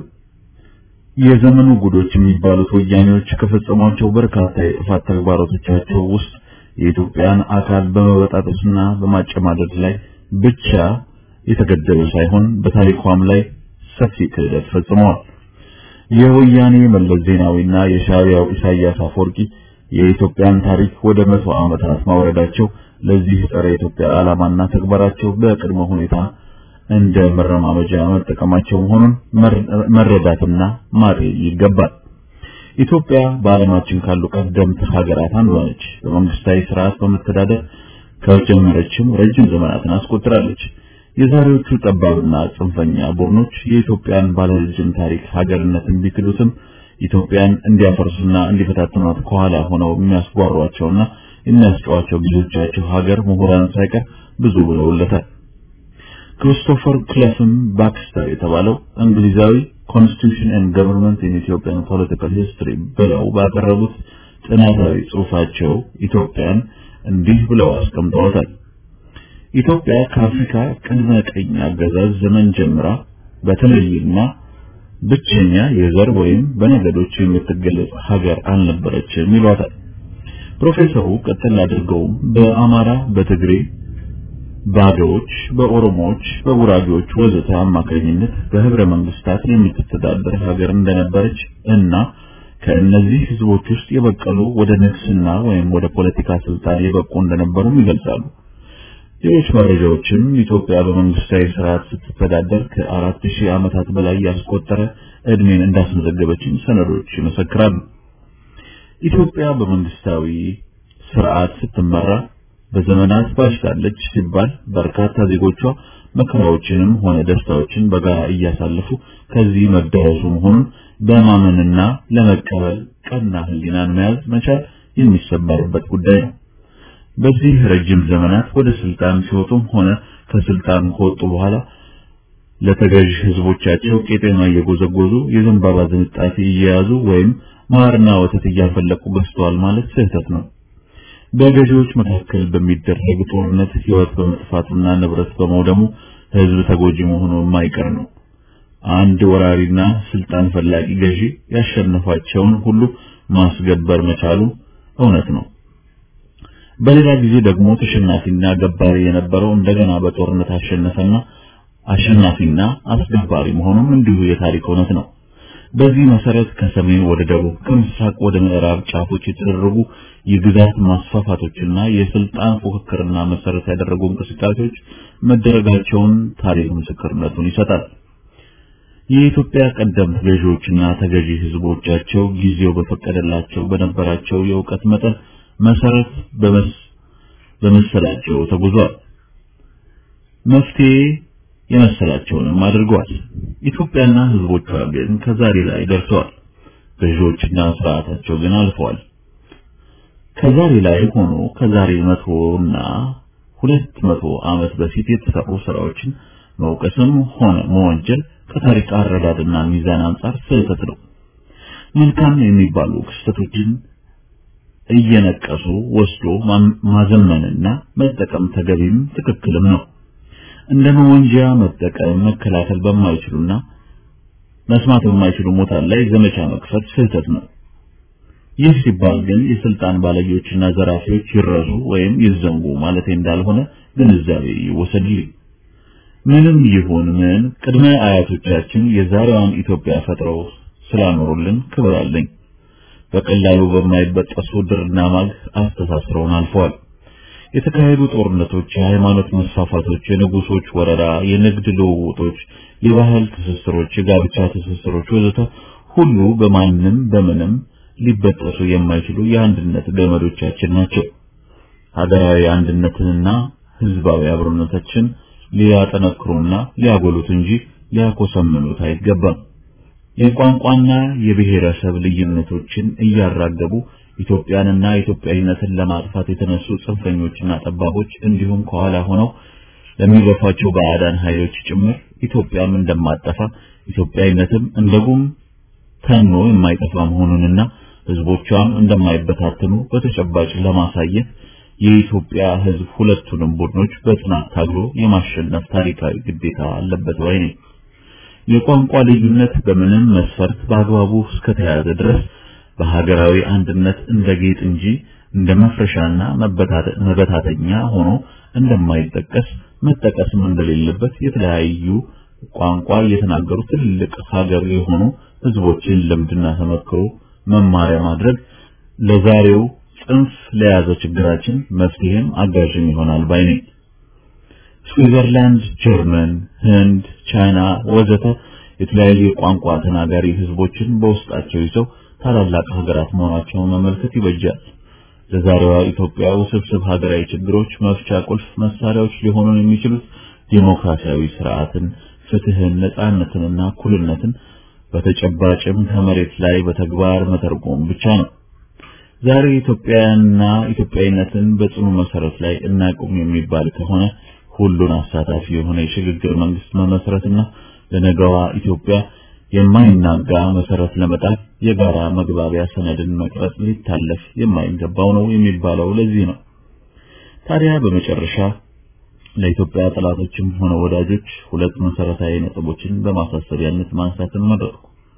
የዘመኑ ጉዶች የሚባሉት ወያኔዎች ከፈጸሟቸው በርካታ የጥፋት ተግባራቶቻቸው ውስጥ የኢትዮጵያን አካል በመበጣጠስና በማጨማደድ ላይ ብቻ የተገደበ ሳይሆን በታሪኳም ላይ ሰፊ ክህደት ፈጽመዋል። የወያኔ መለስ ዜናዊና የሻዕቢያው ኢሳያስ አፈወርቂ የኢትዮጵያን ታሪክ ወደ መቶ ዓመታት ማውረዳቸው ለዚህ ጸረ ኢትዮጵያ ዓላማና ተግባራቸው በቅድመ ሁኔታ እንደ መረማመጃ መጠቀማቸው መሆኑን መረዳትና ማጤን ይገባል። ኢትዮጵያ በዓለማችን ካሉ ቀደምት ሀገራት አንዷ ነች። በመንግስታዊ ስርዓት በመተዳደር ከጀመረችም ረጅም ዘመናትን አስቆጥራለች። የዛሬዎቹ ጠባብና ጽንፈኛ ቡድኖች የኢትዮጵያን ባለረጅም ታሪክ ሀገርነትን ቢክዱትም ኢትዮጵያን እንዲያፈርሱና እንዲፈታትኗት ከኋላ ሆነው የሚያስጓሯቸውና የሚያስጨዋቸው ልጆቻቸው ሀገር ምሁራን ሳይቀር ብዙ ብለውለታል። ክሪስቶፈር ክለፍም ባክስተር የተባለው እንግሊዛዊ ኮንስቲቱሽን ኤንድ ገቨርንመንት ኢን ኢትዮጵያን ፖለቲካል ሂስትሪ ብለው ባቀረቡት ጥናታዊ ጽሑፋቸው ኢትዮጵያን እንዲህ ብለው አስቀምጠዋታል። ኢትዮጵያ ከአፍሪካ ቅድመ ቀኝ አገዛዝ ዘመን ጀምራ በተለይና ብቸኛ የዘር ወይም በነገዶች የምትገለጽ ሀገር አልነበረችም ይሏታል። ፕሮፌሰሩ ቀጥል አድርገውም በአማራ፣ በትግሬ፣ ባዶዎች፣ በኦሮሞዎች፣ በጉራጌዎች ወዘተ አማካኝነት በህብረ መንግስታት የምትተዳደር ሀገር እንደነበረች እና ከእነዚህ ህዝቦች ውስጥ የበቀሉ ወደ ንግስና ወይም ወደ ፖለቲካ ስልጣን የበቁ እንደነበሩም ይገልጻሉ። ሌሎች መረጃዎችም ኢትዮጵያ በመንግስታዊ ስርዓት ስትተዳደር ከአራት ሺህ ዓመታት በላይ ያስቆጠረ እድሜን እንዳስመዘገበችም ሰነዶች ይመሰክራሉ። ኢትዮጵያ በመንግስታዊ ስርዓት ስትመራ በዘመናት ባሽታለች ሲባል በርካታ ዜጎቿ መከራዎችንም ሆነ ደስታዎችን በጋራ እያሳለፉ ከዚህ መደረሱ መሆኑን በማመንና ለመቀበል ቀና ህሊናን መያዝ መቻል የሚሰመርበት ጉዳይ ነው። በዚህ ረጅም ዘመናት ወደ ስልጣን ሲወጡም ሆነ ከስልጣን ከወጡ በኋላ ለተገዥ ህዝቦቻቸው ቄጤማ እየጎዘጎዙ የዘንባባ ዝንጣፊ እየያዙ ወይም ማርና ወተት እያፈለቁ ገዝተዋል ማለት ስህተት ነው። በገዢዎች መካከል በሚደረግ ጦርነት ህይወት በመጥፋቱና ንብረት በመውደሙ ህዝብ ተጎጂ መሆኑ የማይቀር ነው። አንድ ወራሪና ስልጣን ፈላጊ ገዢ ያሸነፋቸውን ሁሉ ማስገበር መቻሉ እውነት ነው። በሌላ ጊዜ ደግሞ ተሸናፊና ገባሪ የነበረው እንደገና በጦርነት አሸነፈና አሸናፊና አስገባሪ መሆኑም እንዲሁ የታሪክ እውነት ነው። በዚህ መሰረት ከሰሜን ወደ ደቡብ ከምስራቅ ወደ ምዕራብ ጫፎች የተደረጉ የግዛት ማስፋፋቶችና የስልጣን ፉክክርና መሰረት ያደረጉ እንቅስቃሴዎች መደረጋቸውን ታሪክ ምስክርነቱን ይሰጣል። የኢትዮጵያ ቀደምት ገዢዎችና ተገዢ ህዝቦቻቸው ጊዜው በፈቀደላቸው በነበራቸው የእውቀት መጠን መሰረት በመሰላቸው ተጉዟል። መፍትሄ የመሰላቸውንም አድርገዋል። ኢትዮጵያና ህዝቦቿ ግን ከዛሬ ላይ ደርሰዋል። ገዢዎችና ስርዓታቸው ግን አልፈዋል። ከዛሬ ላይ ሆኖ ከዛሬ መቶና ሁለት መቶ ዓመት በፊት የተሰሩ ስራዎችን መውቀስም ሆነ መወንጀል ከታሪክ አረዳድና ሚዛን አንጻር ስህተት ነው። መልካም የሚባሉ ክስተቶችን እየነቀሱ ወስዶ ማዘመንና መጠቀም ተገቢም ትክክልም ነው። እንደ መወንጀያ መጠቀም መከላከል በማይችሉና መስማት በማይችሉ ሞታን ላይ ዘመቻ መክፈት ስህተት ነው። ይህ ሲባል ግን የስልጣን ባለጌዎችና ዘራፊዎች ይረሱ ወይም ይዘንጉ ማለት እንዳልሆነ ግንዛቤ ይወሰድልኝ። ምንም ይሁን ምን ቅድመ አያቶቻችን የዛሬዋን ኢትዮጵያ ፈጥረው ስላኖሩልን ክብር አለኝ። በቀላሉ በማይበጠሱ ድርና ማግ አስተሳስረውን አልፈዋል። የተካሄዱ ጦርነቶች፣ የሃይማኖት መስፋፋቶች፣ የንጉሶች ወረራ፣ የንግድ ልውውጦች፣ የባህል ትስስሮች፣ የጋብቻ ትስስሮች ወዘተ ሁሉ በማንም በምንም ሊበጠሱ የማይችሉ የአንድነት ገመዶቻችን ናቸው። ሀገራዊ አንድነትንና ህዝባዊ አብሮነታችን ሊያጠነክሩና ሊያጎሉት እንጂ ሊያኮሰምኑት አይገባም። የቋንቋና የብሔረሰብ ልዩነቶችን እያራገቡ ኢትዮጵያንና ኢትዮጵያዊነትን ለማጥፋት የተነሱ ጽንፈኞችና ጠባቦች እንዲሁም ከኋላ ሆነው ለሚገፏቸው ባዕዳን ኃይሎች ጭምር ኢትዮጵያም እንደማጠፋ ኢትዮጵያዊነትም እንደጉም ተኖ የማይጠፋ መሆኑንና ህዝቦቿም እንደማይበታተኑ በተጨባጭ ለማሳየት የኢትዮጵያ ህዝብ ሁለቱንም ቡድኖች በጽናት ታግሎ የማሸነፍ ታሪካዊ ግዴታ አለበት ባይ ነኝ። የቋንቋ ልዩነት በምንም መስፈርት በአግባቡ እስከተያዘ ድረስ በሀገራዊ አንድነት እንደ ጌጥ እንጂ እንደ መፍረሻና መበታተኛ ሆኖ እንደማይጠቀስ መጠቀስም እንደሌለበት የተለያዩ ቋንቋ እየተናገሩ ትልቅ ሀገር የሆኑ ህዝቦችን ልምድና ተመክሮ መማሪያ ማድረግ ለዛሬው ጽንፍ ለያዘ ችግራችን መፍትሄም አጋዥም ይሆናል ባይ ነኝ። ስዊዘርላንድ፣ ጀርመን፣ ህንድ፣ ቻይና ወዘተ የተለያዩ የቋንቋ ተናጋሪ ህዝቦችን በውስጣቸው ይዘው ታላላቅ ሀገራት መሆናቸውን መመልከት ይበጃል። ለዛሬዋ ኢትዮጵያ ውስብስብ ሀገራዊ ችግሮች መፍቻ ቁልፍ መሳሪያዎች ሊሆኑ የሚችሉት ዲሞክራሲያዊ ስርዓትን፣ ፍትህን፣ ነጻነትንና እኩልነትን በተጨባጭም ከመሬት ላይ በተግባር መተርጎም ብቻ ነው። ዛሬ ኢትዮጵያና ኢትዮጵያዊነትን በጽኑ መሰረት ላይ እናቁም የሚባል ከሆነ ሁሉን አሳታፊ የሆነ የሽግግር መንግስት መመስረትና ለነገዋ ኢትዮጵያ የማይናጋ መሰረት ለመጣል የጋራ መግባቢያ ሰነድን መቅረጽ ሊታለፍ የማይገባው ነው የሚባለው ለዚህ ነው። ታዲያ በመጨረሻ ለኢትዮጵያ ጠላቶችም ሆነ ወዳጆች ሁለት መሰረታዊ ነጥቦችን በማሳሰቢያነት ማንሳትን መረጥኩ።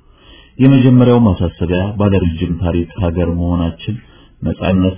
የመጀመሪያው ማሳሰቢያ ባለረጅም ታሪክ ሀገር መሆናችን፣ ነጻነት፣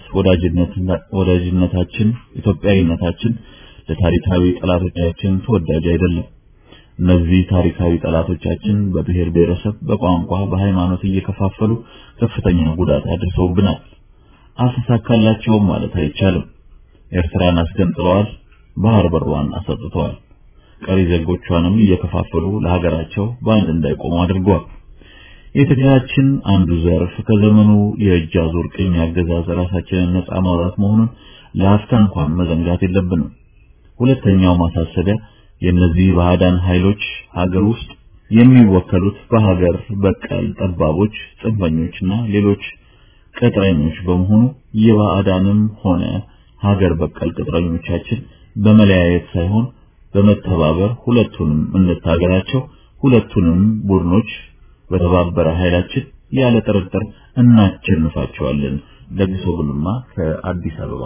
ወዳጅነታችን፣ ኢትዮጵያዊነታችን ለታሪካዊ ጠላቶቻችን ተወዳጅ አይደለም። እነዚህ ታሪካዊ ጠላቶቻችን በብሔር ብሔረሰብ፣ በቋንቋ፣ በሃይማኖት እየከፋፈሉ ከፍተኛ ጉዳት አድርሰውብናል። አልተሳካላቸውም ማለት አይቻልም። ኤርትራን አስገንጥለዋል፣ ባህር በሯን አሰጥተዋል። ቀሪ ዜጎቿንም እየከፋፈሉ ለሀገራቸው በአንድ እንዳይቆሙ አድርገዋል። የትግላችን አንዱ ዘርፍ ከዘመኑ የእጅ አዙር ቅኝ አገዛዝ ራሳችንን ነጻ ማውጣት መሆኑን ለአፍታ እንኳን መዘንጋት የለብንም። ሁለተኛው ማሳሰቢያ የእነዚህ ባዕዳን ኃይሎች ሀገር ውስጥ የሚወከሉት በሀገር በቀል ጠባቦች፣ ጽንፈኞችና ሌሎች ቅጥረኞች በመሆኑ የባዕዳንም ሆነ ሀገር በቀል ቅጥረኞቻችን በመለያየት ሳይሆን በመተባበር ሁለቱንም እንታገላቸው። ሁለቱንም ቡድኖች በተባበረ ኃይላችን ያለ ጥርጥር እናሸንፋቸዋለን። ለግሶ ጉልማ ከአዲስ አበባ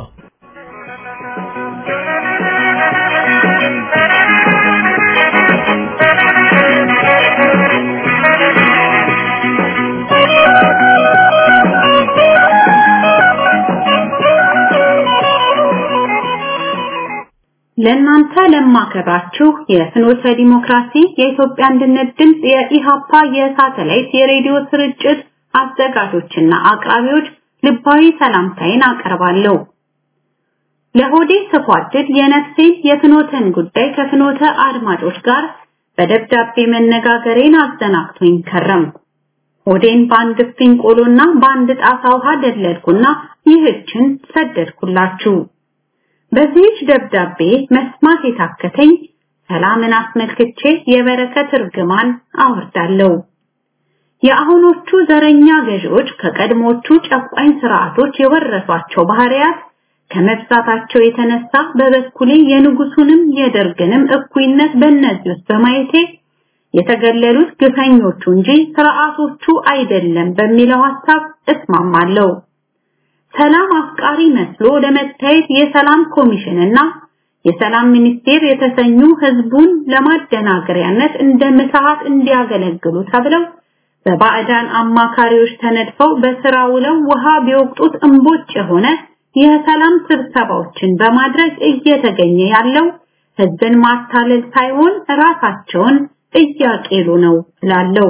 ለእናንተ ለማከብራችሁ የፍኖተ ዲሞክራሲ የኢትዮጵያ አንድነት ድምፅ የኢሃፓ የሳተላይት የሬዲዮ ስርጭት አዘጋጆችና አቅራቢዎች ልባዊ ሰላምታዬን አቀርባለሁ። ለሆዴ ስኳድድ የነፍሴን የፍኖተን ጉዳይ ከፍኖተ አድማጮች ጋር በደብዳቤ መነጋገሬን አዘናግቶኝ ከረም። ሆዴን በአንድ እፍኝ ቆሎና በአንድ ጣሳ ውሃ ደለልኩና ይህችን ሰደድኩላችሁ። በዚህች ደብዳቤ መስማት የታከተኝ ሰላምን አስመልክቼ የበረከት እርግማን አወርዳለሁ። የአሁኖቹ ዘረኛ ገዢዎች ከቀድሞቹ ጨቋኝ ስርዓቶች የወረሷቸው ባህሪያት ከመብዛታቸው የተነሳ በበኩሌ የንጉሱንም የደርግንም እኩይነት በእነዚህ ውስጥ በማየቴ የተገለሉት ግፈኞቹ እንጂ ስርዓቶቹ አይደለም በሚለው ሐሳብ እስማማለሁ። ሰላም አፍቃሪ መስሎ ለመታየት የሰላም ኮሚሽንና የሰላም ሚኒስቴር የተሰኙ ህዝቡን ለማደናገሪያነት እንደ ምትሃት እንዲያገለግሉ ተብለው በባዕዳን አማካሪዎች ተነድፈው በስራ ውለው ውሃ ቢወቅጡት እምቦጭ የሆነ የሰላም ስብሰባዎችን በማድረግ እየተገኘ ያለው ህዝብን ማታለል ሳይሆን ራሳቸውን እያቄሉ ነው እላለሁ።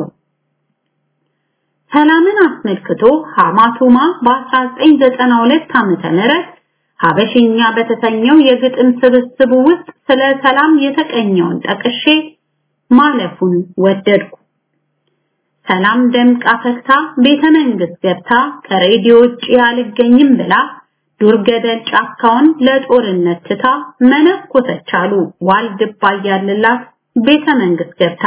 ሰላምን አስመልክቶ ሐማቱማ በ1992 ዓመተ ምህረት ሀበሽኛ በተሰኘው የግጥም ስብስቡ ውስጥ ስለ ሰላም የተቀኘውን ጠቅሼ ማለፉን ወደድኩ። ሰላም ደምቃ ፈክታ ቤተ መንግስት ገብታ ከሬዲዮ ውጭ አልገኝም ብላ ዱር ገደል ጫካውን ለጦርነት ትታ መነኮሰች አሉ ዋልድባ እያለላት ቤተ መንግስት ገብታ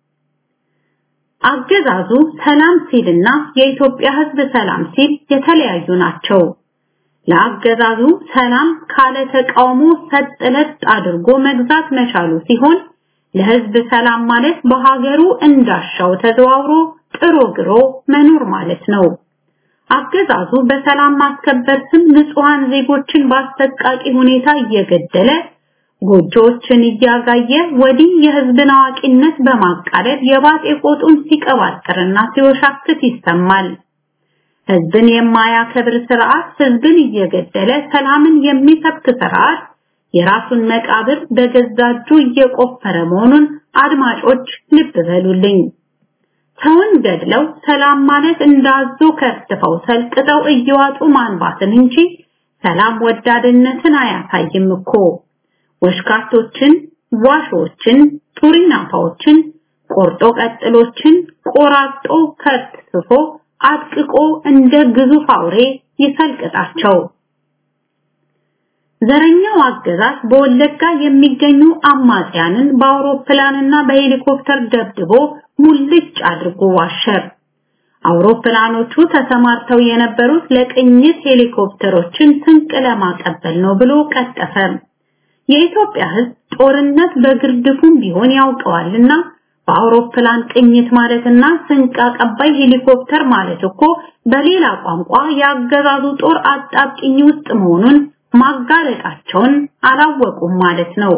አገዛዙ ሰላም ሲልና የኢትዮጵያ ህዝብ ሰላም ሲል የተለያዩ ናቸው። ለአገዛዙ ሰላም ካለ ተቃውሞ ሰጥለጥ አድርጎ መግዛት መቻሉ ሲሆን ለህዝብ ሰላም ማለት በሀገሩ እንዳሻው ተዘዋውሮ ጥሮ ግሮ መኖር ማለት ነው። አገዛዙ በሰላም ማስከበር ስም ንጹሃን ዜጎችን በአሰቃቂ ሁኔታ እየገደለ ጎጆዎችን እያጋየ ወዲህ የህዝብን አዋቂነት በማቃለል የባጤ ቆጡን ሲቀባጥርና ሲወሻክት ይሰማል። ህዝብን የማያከብር ስርዓት ህዝብን እየገደለ ሰላምን የሚሰብክ ስርዓት የራሱን መቃብር በገዛ እጁ እየቆፈረ መሆኑን አድማጮች ልብ በሉልኝ። ሰውን ገድለው ሰላም ማለት እንዳዞ ከርትፈው ሰልቅጠው እየዋጡ ማንባትን እንጂ ሰላም ወዳድነትን አያሳይም እኮ። ወሽካቶችን፣ ዋሾችን፣ ቱሪናፋዎችን፣ ቆርጦ ቀጥሎችን ቆራጦ ከርትፎ አጥቅቆ እንደ ግዙፍ አውሬ ይሰልቅጣቸው። ዘረኛው አገዛዝ በወለጋ የሚገኙ አማጽያንን በአውሮፕላንና በሄሊኮፕተር ደብድቦ ሙልጭ አድርጎ ዋሸር። አውሮፕላኖቹ ተሰማርተው የነበሩት ለቅኝት ሄሊኮፕተሮችን ስንቅ ለማቀበል ነው ብሎ ቀጠፈ። የኢትዮጵያ ሕዝብ ጦርነት በግርድፉም ቢሆን ያውቀዋልና በአውሮፕላን ቅኝት ማለትና ስንቅ አቀባይ ሄሊኮፕተር ማለት እኮ በሌላ ቋንቋ ያገዛዙ ጦር አጣብቂኝ ውስጥ መሆኑን ማጋለጣቸውን አላወቁም ማለት ነው።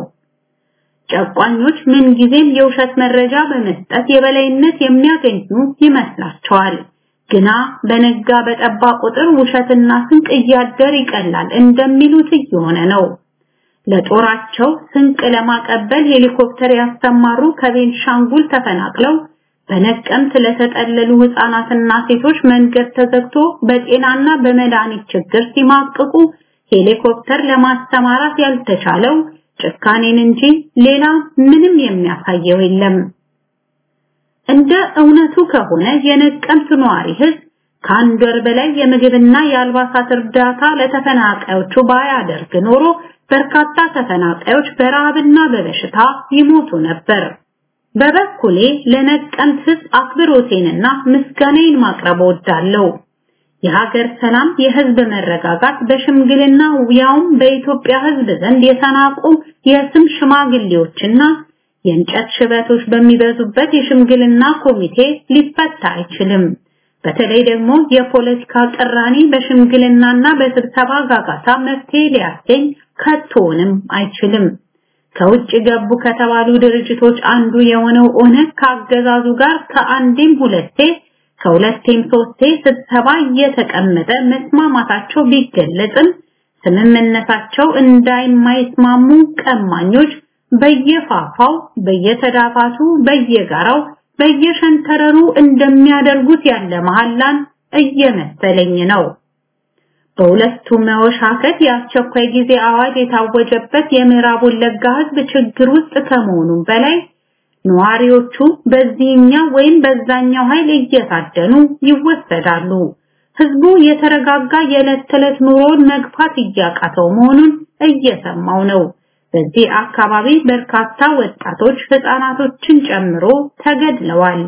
ጨቋኞች ምንጊዜም የውሸት መረጃ በመስጠት የበላይነት የሚያገኙ ይመስላቸዋል። ግና በነጋ በጠባ ቁጥር ውሸትና ስንቅ እያደር ይቀላል እንደሚሉት እየሆነ ነው። ለጦራቸው ስንቅ ለማቀበል ሄሊኮፕተር ያስተማሩ ከቤንሻንጉል ተፈናቅለው በነቀምት ለተጠለሉ ህፃናትና ሴቶች መንገድ ተዘግቶ በጤናና በመድኃኒት ችግር ሲማቅቁ ሄሊኮፕተር ለማስተማራት ያልተቻለው ጭካኔን እንጂ ሌላ ምንም የሚያሳየው የለም። እንደ እውነቱ ከሆነ የነቀምት ነዋሪ ህዝብ ከአንድ ወር በላይ የምግብና የአልባሳት እርዳታ ለተፈናቃዮቹ ባያደርግ ኖሮ በርካታ ተፈናቃዮች በረሃብና በበሽታ ይሞቱ ነበር። በበኩሌ ለነቀምት ህዝብ አክብሮቴንና ምስጋናዬን ማቅረብ እወዳለሁ። የሀገር ሰላም፣ የህዝብ መረጋጋት በሽምግልና ያውም በኢትዮጵያ ህዝብ ዘንድ የተናቁ የስም ሽማግሌዎችና የእንጨት ሽበቶች በሚበዙበት የሽምግልና ኮሚቴ ሊፈታ አይችልም። በተለይ ደግሞ የፖለቲካ ቅራኔ በሽምግልናና በስብሰባ ጋጋታ መፍትሄ ሊያስገኝ ከቶንም አይችልም። ከውጭ ገቡ ከተባሉ ድርጅቶች አንዱ የሆነው ኦነግ ከአገዛዙ ጋር ከአንዴም ሁለቴ ከሁለቴም ሶስቴ ስብሰባ እየተቀመጠ መስማማታቸው ቢገለጽም ስምምነታቸው እንዳይማይስማሙ ቀማኞች በየፋፋው በየተዳፋቱ በየጋራው በየሸንተረሩ እንደሚያደርጉት ያለ መሐላን እየመሰለኝ ነው። በሁለቱ መወሻከት የአስቸኳይ ጊዜ አዋጅ የታወጀበት የምዕራብ ወለጋ ህዝብ ችግር ውስጥ ከመሆኑም በላይ ነዋሪዎቹ በዚህኛው ወይም በዛኛው ኃይል እየታደኑ ይወሰዳሉ። ህዝቡ የተረጋጋ የዕለት ተዕለት ኑሮን መግፋት እያቃተው መሆኑን እየሰማው ነው። በዚህ አካባቢ በርካታ ወጣቶች ህፃናቶችን ጨምሮ ተገድለዋል።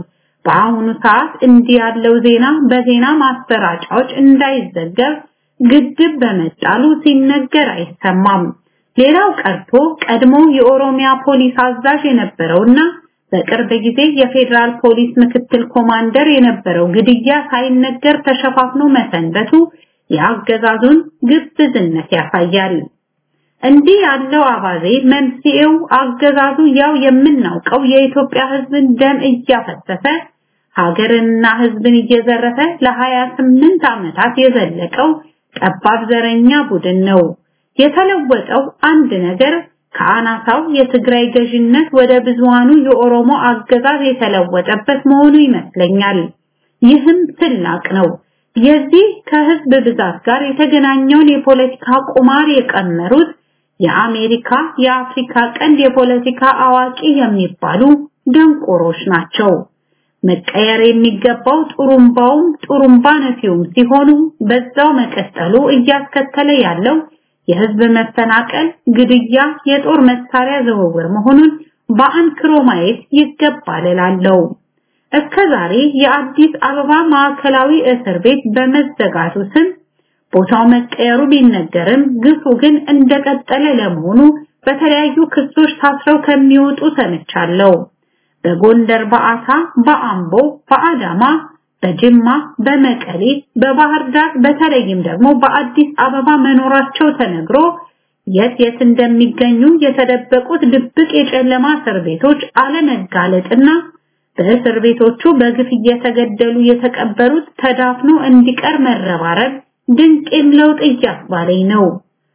በአሁኑ ሰዓት እንዲህ ያለው ዜና በዜና ማሰራጫዎች እንዳይዘገብ ግድብ በመጣሉ ሲነገር አይሰማም። ሌላው ቀርቶ ቀድሞ የኦሮሚያ ፖሊስ አዛዥ የነበረውና በቅርብ ጊዜ የፌዴራል ፖሊስ ምክትል ኮማንደር የነበረው ግድያ ሳይነገር ተሸፋፍኖ መሰንበቱ የአገዛዙን ግብዝነት ያሳያል። እንዲህ ያለው አባዜ መንስኤው አገዛዙ ያው የምናውቀው የኢትዮጵያ ሕዝብን ደም እያፈሰሰ ሀገርንና ሕዝብን እየዘረፈ ለ28 ዓመታት የዘለቀው ጠባብ ዘረኛ ቡድን ነው። የተለወጠው አንድ ነገር ከአናሳው የትግራይ ገዥነት ወደ ብዙሃኑ የኦሮሞ አገዛዝ የተለወጠበት መሆኑ ይመስለኛል። ይህም ትላቅ ነው። የዚህ ከህዝብ ብዛት ጋር የተገናኘውን የፖለቲካ ቁማር የቀመሩት የአሜሪካ የአፍሪካ ቀንድ የፖለቲካ አዋቂ የሚባሉ ደንቆሮች ናቸው። መቀየር የሚገባው ጡሩምባውም ጡሩምባ ነፊውም ሲሆኑ በዛው መቀጠሉ እያስከተለ ያለው የህዝብ መፈናቀል፣ ግድያ፣ የጦር መሳሪያ ዝውውር መሆኑን በአንክሮ ማየት ይገባል እላለሁ። እስከዛሬ የአዲስ አበባ ማዕከላዊ እስር ቤት በመዘጋቱ ስም ቦታው መቀየሩ ቢነገርም ግፉ ግን እንደቀጠለ ለመሆኑ በተለያዩ ክሶች ታስረው ከሚወጡ ሰምቻለሁ። በጎንደር በአሳ፣ በአምቦ፣ በአዳማ፣ በጅማ፣ በመቀሌ፣ በባህር ዳር በተለይም ደግሞ በአዲስ አበባ መኖራቸው ተነግሮ የት የት እንደሚገኙ የተደበቁት ድብቅ የጨለማ እስር ቤቶች አለመጋለጥና በእስር ቤቶቹ በግፍ እየተገደሉ የተቀበሩት ተዳፍኖ እንዲቀር መረባረብ ድንቅም ለውጥ እያስባለኝ ነው።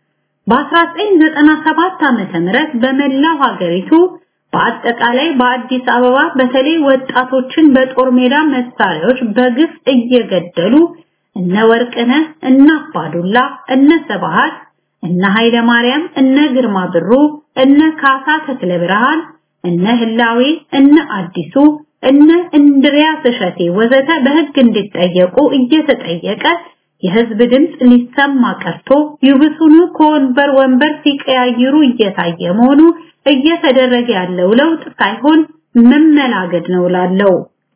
በ1997 ዓመተ ምህረት በመላው ሀገሪቱ በአጠቃላይ በአዲስ አበባ በተለይ ወጣቶችን በጦር ሜዳ መሳሪያዎች በግፍ እየገደሉ እነ ወርቅነህ እነ አባዱላ እነ ሰባሃት እነ ኃይለ ማርያም እነ ግርማ ብሩ እነ ካሳ ተክለ ብርሃን እነ ህላዌ እነ አዲሱ እነ እንድሪያስ እሸቴ ወዘተ በህግ እንዲጠየቁ እየተጠየቀ የህዝብ ድምፅ ሊሰማ ቀርቶ ይብሱኑ ከወንበር ወንበር ሲቀያይሩ እየታየ መሆኑ እየተደረገ ያለው ለውጥ ሳይሆን መመላገድ ነው ላለው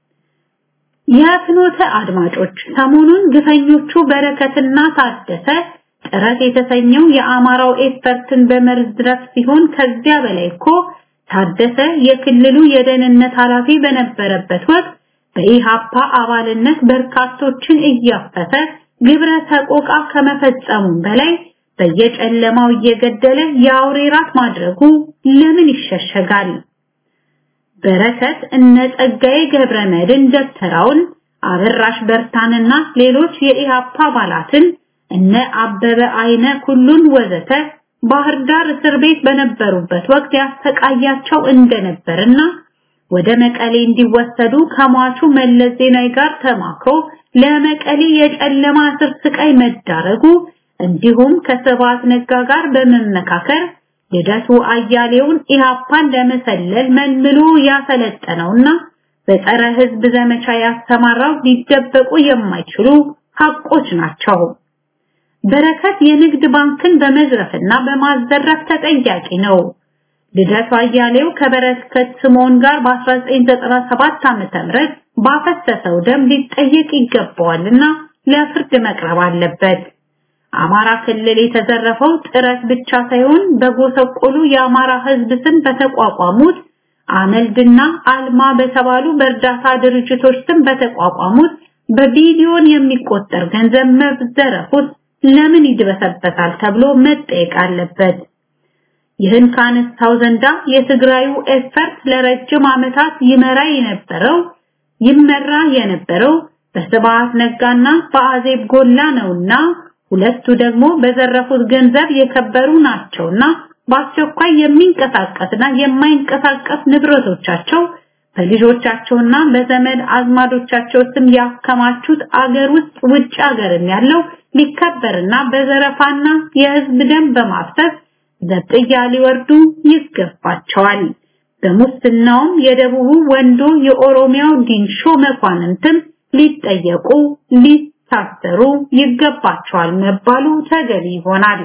የፍኖተ አድማጮች ሰሞኑን ግፈኞቹ በረከትና ታደሰ ጥረት የተሰኘው የአማራው ኤክስፐርትን በመዝረፍ ሲሆን ከዚያ በላይ እኮ ታደሰ የክልሉ የደህንነት ኃላፊ በነበረበት ወቅት በኢሃፓ አባልነት በርካቶችን እያፈሰ ግብረ ተቆቃ ከመፈጸሙም በላይ በየጨለማው እየገደለ የአውሬ ራት ማድረጉ ለምን ይሸሸጋል? በረከት እነ ጸጋዬ ገብረ መድን ደብተራውን አበራሽ በርታንና ሌሎች የኢሃፓ አባላትን እነ አበበ አይነ ኩሉን ወዘተ ባህር ዳር እስር ቤት በነበሩበት ወቅት ያሰቃያቸው እንደነበርና ወደ መቀሌ እንዲወሰዱ ከሟቹ መለስ ዜናዊ ጋር ተማክሮ ለመቀሌ የጨለማ እስር ስቃይ መዳረጉ እንዲሁም ከስብሐት ነጋ ጋር በመመካከር ልደቱ አያሌውን ኢሃፓን ለመሰለል መልምሎ ያሰለጠነውና በጸረ ህዝብ ዘመቻ ያስተማራው ሊደበቁ የማይችሉ ሐቆች ናቸው። በረከት የንግድ ባንክን በመዝረፍና በማዘረፍ ተጠያቂ ነው። ልደቱ አያሌው ከበረከት ስምዖን ጋር በ1997 ዓመተ ምህረት ባፈሰሰው ደም ሊጠየቅ ይገባዋልና ለፍርድ መቅረብ አለበት። አማራ ክልል የተዘረፈው ጥረት ብቻ ሳይሆን በጎሰቆሉ የአማራ ህዝብ ስም በተቋቋሙት አመልድና አልማ በተባሉ በእርዳታ ድርጅቶች ስም በተቋቋሙት በቢሊዮን የሚቆጠር ገንዘብ መዘረፉት ለምን ይድበሰበታል ተብሎ መጠየቅ አለበት። ይህን ካነሳው ዘንዳ የትግራዩ ኤፈርት ለረጅም ዓመታት ይመራ የነበረው ይመራ የነበረው በስብሐት ነጋና በአዜብ ጎላ ነውና ሁለቱ ደግሞ በዘረፉት ገንዘብ የከበሩ ናቸውና በአስቸኳይ የሚንቀሳቀስና የማይንቀሳቀስ ንብረቶቻቸው በልጆቻቸውና በዘመድ አዝማዶቻቸው ስም ያከማቹት አገር ውስጥ ውጭ ሀገርም ያለው ሊከበርና በዘረፋና የህዝብ ደም በማፍሰስ ዘብጥያ ሊወርዱ ይገባቸዋል። በሙስናውም የደቡቡ ወንዶ የኦሮሚያው ዲንሾ መኳንንትም ሊጠየቁ ሊታሰሩ ይገባቸዋል መባሉ ተገቢ ይሆናል።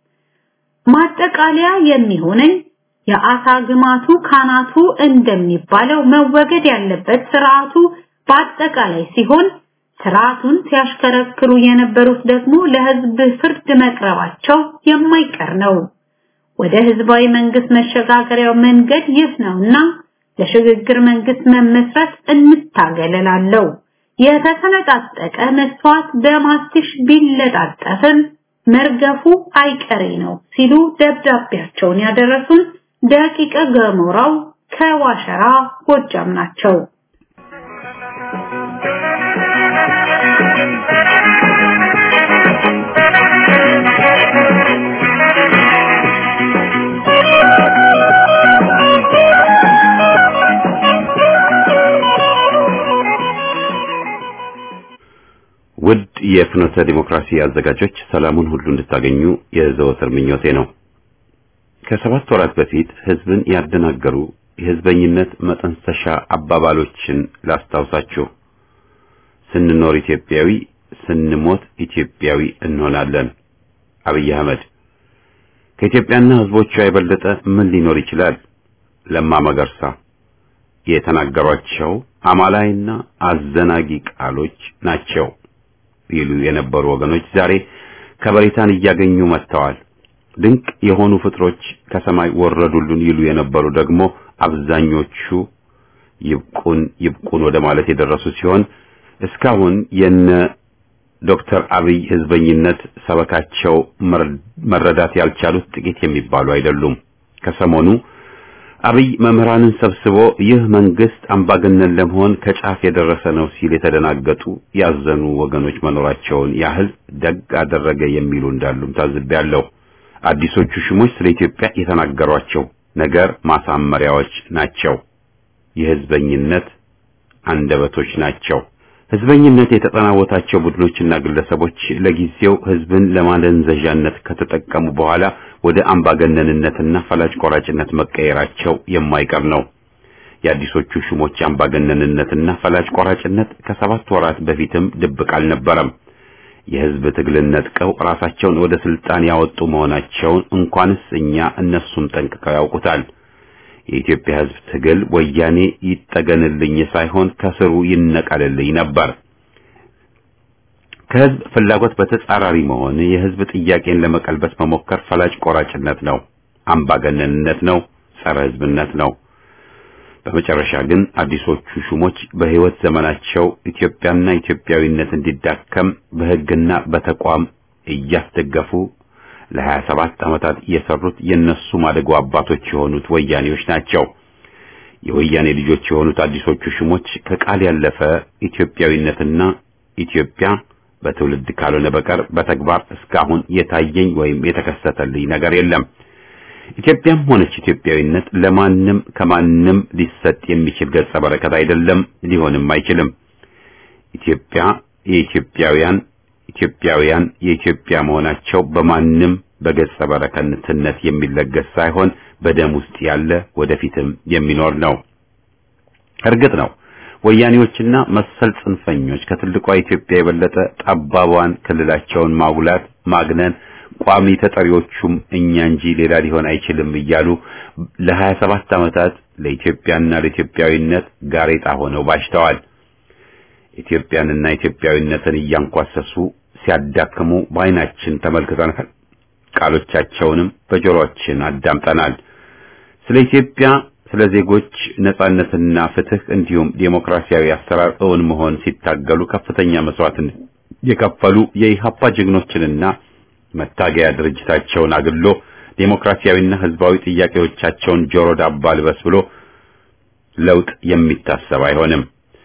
ማጠቃለያ የሚሆነኝ የአሳ ግማቱ ካናቱ እንደሚባለው መወገድ ያለበት ስርዓቱ በአጠቃላይ ሲሆን ስርዓቱን ሲያሽከረክሩ የነበሩት ደግሞ ለህዝብ ፍርድ መቅረባቸው የማይቀር ነው። ወደ ህዝባዊ መንግስት መሸጋገሪያው መንገድ ይህ ነውና ለሽግግር መንግስት መመስረት እንታገለላለው። የተሰነጣጠቀ መስዋዕት በማስቲሽ ቢለጣጠፍም መርገፉ አይቀሬ ነው ሲሉ ደብዳቤያቸውን ያደረሱን ደቂቀ ገሞራው ከዋሸራ ጎጃም ናቸው። ውድ የፍኖተ ዲሞክራሲ አዘጋጆች ሰላሙን ሁሉ እንድታገኙ የዘወትር ምኞቴ ነው። ከሰባት ወራት በፊት ህዝብን ያደናገሩ የህዝበኝነት መጠንሰሻ አባባሎችን ላስታውሳችሁ። ስንኖር ኢትዮጵያዊ፣ ስንሞት ኢትዮጵያዊ እንሆናለን። አብይ አህመድ ከኢትዮጵያና ህዝቦቿ የበለጠ ምን ሊኖር ይችላል? ለማ መገርሳ የተናገሯቸው አማላይና አዘናጊ ቃሎች ናቸው ይሉ የነበሩ ወገኖች ዛሬ ከበሬታን እያገኙ መጥተዋል። ድንቅ የሆኑ ፍጥሮች ከሰማይ ወረዱልን ይሉ የነበሩ ደግሞ አብዛኞቹ ይብቁን ይብቁን ወደ ማለት የደረሱ ሲሆን እስካሁን የነ ዶክተር አብይ ህዝበኝነት ሰበካቸው መረዳት ያልቻሉት ጥቂት የሚባሉ አይደሉም። ከሰሞኑ አብይ መምህራንን ሰብስቦ ይህ መንግስት አምባገነን ለመሆን ከጫፍ የደረሰ ነው ሲል የተደናገጡ ያዘኑ ወገኖች መኖራቸውን ያህል ደግ አደረገ የሚሉ እንዳሉም ታዝቤያለሁ። አዲሶቹ ሹሞች ስለ ኢትዮጵያ የተናገሯቸው ነገር ማሳመሪያዎች ናቸው። የህዝበኝነት አንደበቶች ናቸው። ህዝበኝነት የተጠናወታቸው ቡድኖችና ግለሰቦች ለጊዜው ህዝብን ለማደንዘዣነት ከተጠቀሙ በኋላ ወደ አምባገነንነትና ፈላጭ ቆራጭነት መቀየራቸው የማይቀር ነው። የአዲሶቹ ሹሞች አምባገነንነትና ፈላጭ ቆራጭነት ከሰባት ወራት በፊትም ድብቅ አልነበረም። የህዝብ ትግልን ነጥቀው ራሳቸውን ወደ ስልጣን ያወጡ መሆናቸውን እንኳንስ እኛ እነሱም ጠንቅቀው ያውቁታል። የኢትዮጵያ ህዝብ ትግል ወያኔ ይጠገንልኝ ሳይሆን ከስሩ ይነቀልልኝ ነበር። ከህዝብ ፍላጎት በተጻራሪ መሆን የህዝብ ጥያቄን ለመቀልበስ መሞከር ፈላጭ ቆራጭነት ነው፣ አምባገነንነት ነው፣ ጸረ ህዝብነት ነው። በመጨረሻ ግን አዲሶቹ ሹሞች በህይወት ዘመናቸው ኢትዮጵያና ኢትዮጵያዊነት እንዲዳከም በህግና በተቋም እያስደገፉ ለሀያ ሰባት ዓመታት የሰሩት የነሱ ማደጎ አባቶች የሆኑት ወያኔዎች ናቸው። የወያኔ ልጆች የሆኑት አዲሶቹ ሹሞች ከቃል ያለፈ ኢትዮጵያዊነትና ኢትዮጵያ በትውልድ ካልሆነ በቀር በተግባር እስካሁን የታየኝ ወይም የተከሰተልኝ ነገር የለም። ኢትዮጵያም ሆነች ኢትዮጵያዊነት ለማንም ከማንም ሊሰጥ የሚችል ገጸ በረከት አይደለም፣ ሊሆንም አይችልም። ኢትዮጵያ የኢትዮጵያውያን ኢትዮጵያውያን የኢትዮጵያ መሆናቸው በማንም በገጸ በረከትነት የሚለገስ ሳይሆን በደም ውስጥ ያለ ወደፊትም የሚኖር ነው። እርግጥ ነው ወያኔዎችና መሰል ጽንፈኞች ከትልቋ ኢትዮጵያ የበለጠ ጠባቧን ክልላቸውን ማጉላት ማግነን ቋሚ ተጠሪዎቹም እኛ እንጂ ሌላ ሊሆን አይችልም እያሉ ለሀያ ሰባት ዓመታት ለኢትዮጵያና ለኢትዮጵያዊነት ጋሬጣ ሆነው ባሽተዋል። ኢትዮጵያንና ኢትዮጵያዊነትን እያንኳሰሱ ሲያዳክሙ በዓይናችን ተመልክተናል። ቃሎቻቸውንም በጆሮአችን አዳምጠናል። ስለ ኢትዮጵያ፣ ስለ ዜጎች ነጻነትና ፍትህ እንዲሁም ዴሞክራሲያዊ አሰራር እውን መሆን ሲታገሉ ከፍተኛ መስዋዕትን የከፈሉ የኢሃፓ ጀግኖችንና መታገያ ድርጅታቸውን አግሎ ዴሞክራሲያዊና ህዝባዊ ጥያቄዎቻቸውን ጆሮ ዳባ ልበስ ብሎ ለውጥ የሚታሰብ አይሆንም።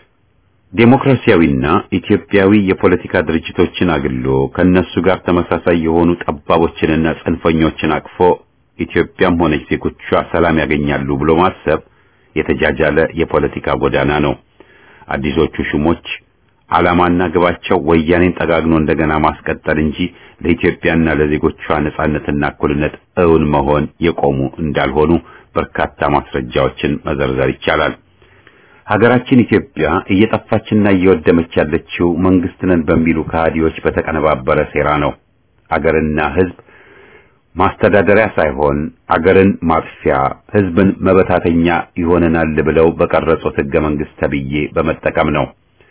ዴሞክራሲያዊና ኢትዮጵያዊ የፖለቲካ ድርጅቶችን አግሎ ከነሱ ጋር ተመሳሳይ የሆኑ ጠባቦችንና ጽንፈኞችን አቅፎ ኢትዮጵያም ሆነች ዜጎቿ ሰላም ያገኛሉ ብሎ ማሰብ የተጃጃለ የፖለቲካ ጎዳና ነው። አዲሶቹ ሹሞች ዓላማና ግባቸው ወያኔን ጠጋግኖ እንደገና ማስቀጠል እንጂ ለኢትዮጵያና ለዜጎቿ ነጻነትና እኩልነት እውን መሆን የቆሙ እንዳልሆኑ በርካታ ማስረጃዎችን መዘርዘር ይቻላል። ሀገራችን ኢትዮጵያ እየጠፋችና እየወደመች ያለችው መንግስት ነን በሚሉ ከሃዲዎች በተቀነባበረ ሴራ ነው። አገርና ህዝብ ማስተዳደሪያ ሳይሆን አገርን ማጥፊያ፣ ህዝብን መበታተኛ ይሆነናል ብለው በቀረጹት ህገ መንግስት ተብዬ በመጠቀም ነው።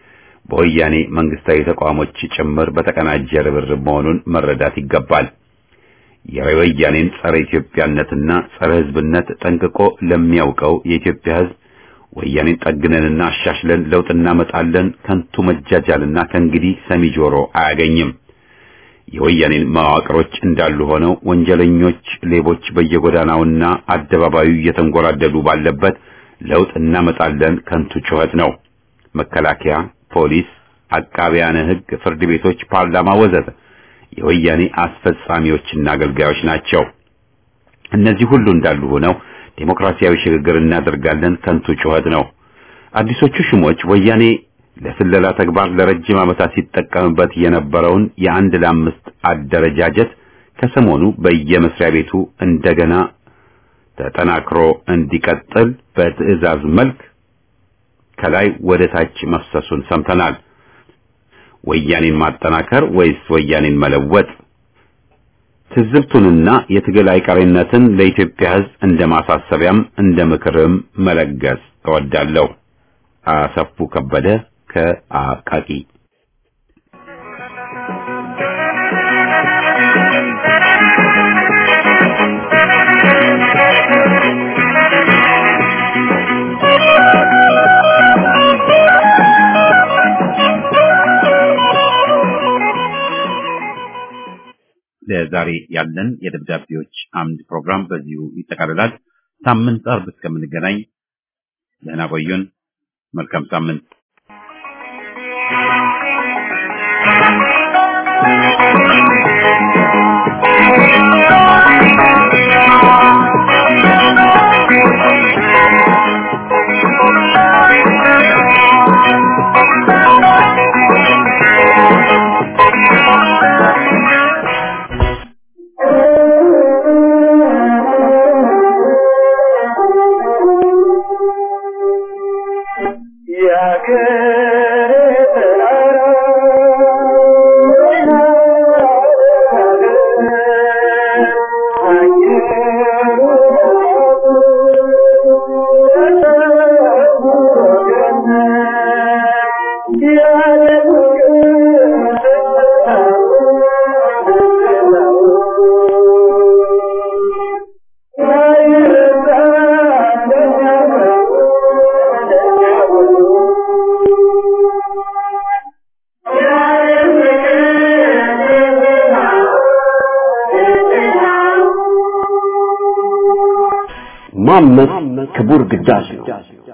በወያኔ መንግስታዊ ተቋሞች ጭምር በተቀናጀ ርብርብ መሆኑን መረዳት ይገባል። የወያኔን ጸረ ኢትዮጵያነትና ጸረ ሕዝብነት ጠንቅቆ ለሚያውቀው የኢትዮጵያ ሕዝብ ወያኔን ጠግነንና አሻሽለን ለውጥ እናመጣለን ከንቱ መጃጃልና ከእንግዲህ ሰሚ ጆሮ አያገኝም። የወያኔን መዋቅሮች እንዳሉ ሆነው ወንጀለኞች፣ ሌቦች በየጎዳናውና አደባባዩ እየተንጎራደዱ ባለበት ለውጥ እናመጣለን ከንቱ ጩኸት ነው። መከላከያ፣ ፖሊስ፣ አቃቢያነ ሕግ፣ ፍርድ ቤቶች፣ ፓርላማ ወዘተ የወያኔ አስፈጻሚዎችና አገልጋዮች ናቸው። እነዚህ ሁሉ እንዳሉ ሆነው ዴሞክራሲያዊ ሽግግር እናደርጋለን ከንቱ ጩኸት ነው። አዲሶቹ ሹሞች ወያኔ ለስለላ ተግባር ለረጅም ዓመታት ሲጠቀምበት የነበረውን የአንድ ለአምስት አደረጃጀት ከሰሞኑ በየመስሪያ ቤቱ እንደገና ተጠናክሮ እንዲቀጥል በትዕዛዝ መልክ ከላይ ወደ ታች መፍሰሱን ሰምተናል። ወያኔን ማጠናከር ወይስ ወያኔን መለወጥ? ትዝብቱንና የትግል አይቀሬነትን ለኢትዮጵያ ሕዝብ እንደ ማሳሰቢያም እንደ ምክርም መለገስ እወዳለሁ። አሰፉ ከበደ ከአቃቂ ለዛሬ ያለን የደብዳቤዎች አምድ ፕሮግራም በዚሁ ይጠቃልላል። ሳምንት አርብ እስከምንገናኝ ደህና ቆዩን። መልካም ሳምንት። ማመስ ክቡር ግዳጅ ነው።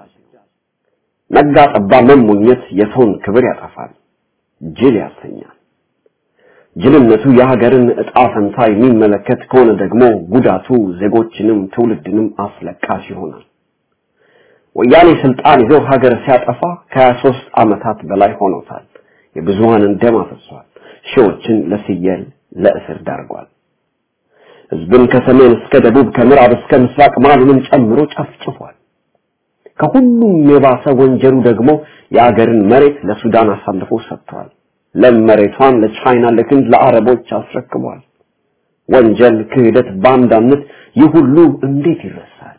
ነጋ ጠባ መሞኘት የሰውን ክብር ያጠፋል፣ ጅል ያሰኛል። ጅልነቱ የሀገርን ዕጣ ፈንታ የሚመለከት ከሆነ ደግሞ ጉዳቱ ዜጎችንም ትውልድንም አስለቃሽ ይሆናል። ወያኔ ስልጣን ይዞ ሀገር ሲያጠፋ ከሀያ ሦስት ዓመታት በላይ ሆኖታል። የብዙሃንን ደም አፍሷል። ሺዎችን ለፍየል ለእስር ዳርጓል። ህዝብን ከሰሜን እስከ ደቡብ ከምዕራብ እስከ ምስራቅ ማሉንም ጨምሮ ጨፍጭፏል። ከሁሉም የባሰ ወንጀሉ ደግሞ የአገርን መሬት ለሱዳን አሳልፎ ሰጥቷል። ለም መሬቷን ለቻይና ለህንድ ለአረቦች አስረክቧል። ወንጀል፣ ክህደት፣ ባንዳነት ይህ ሁሉ እንዴት ይረሳል?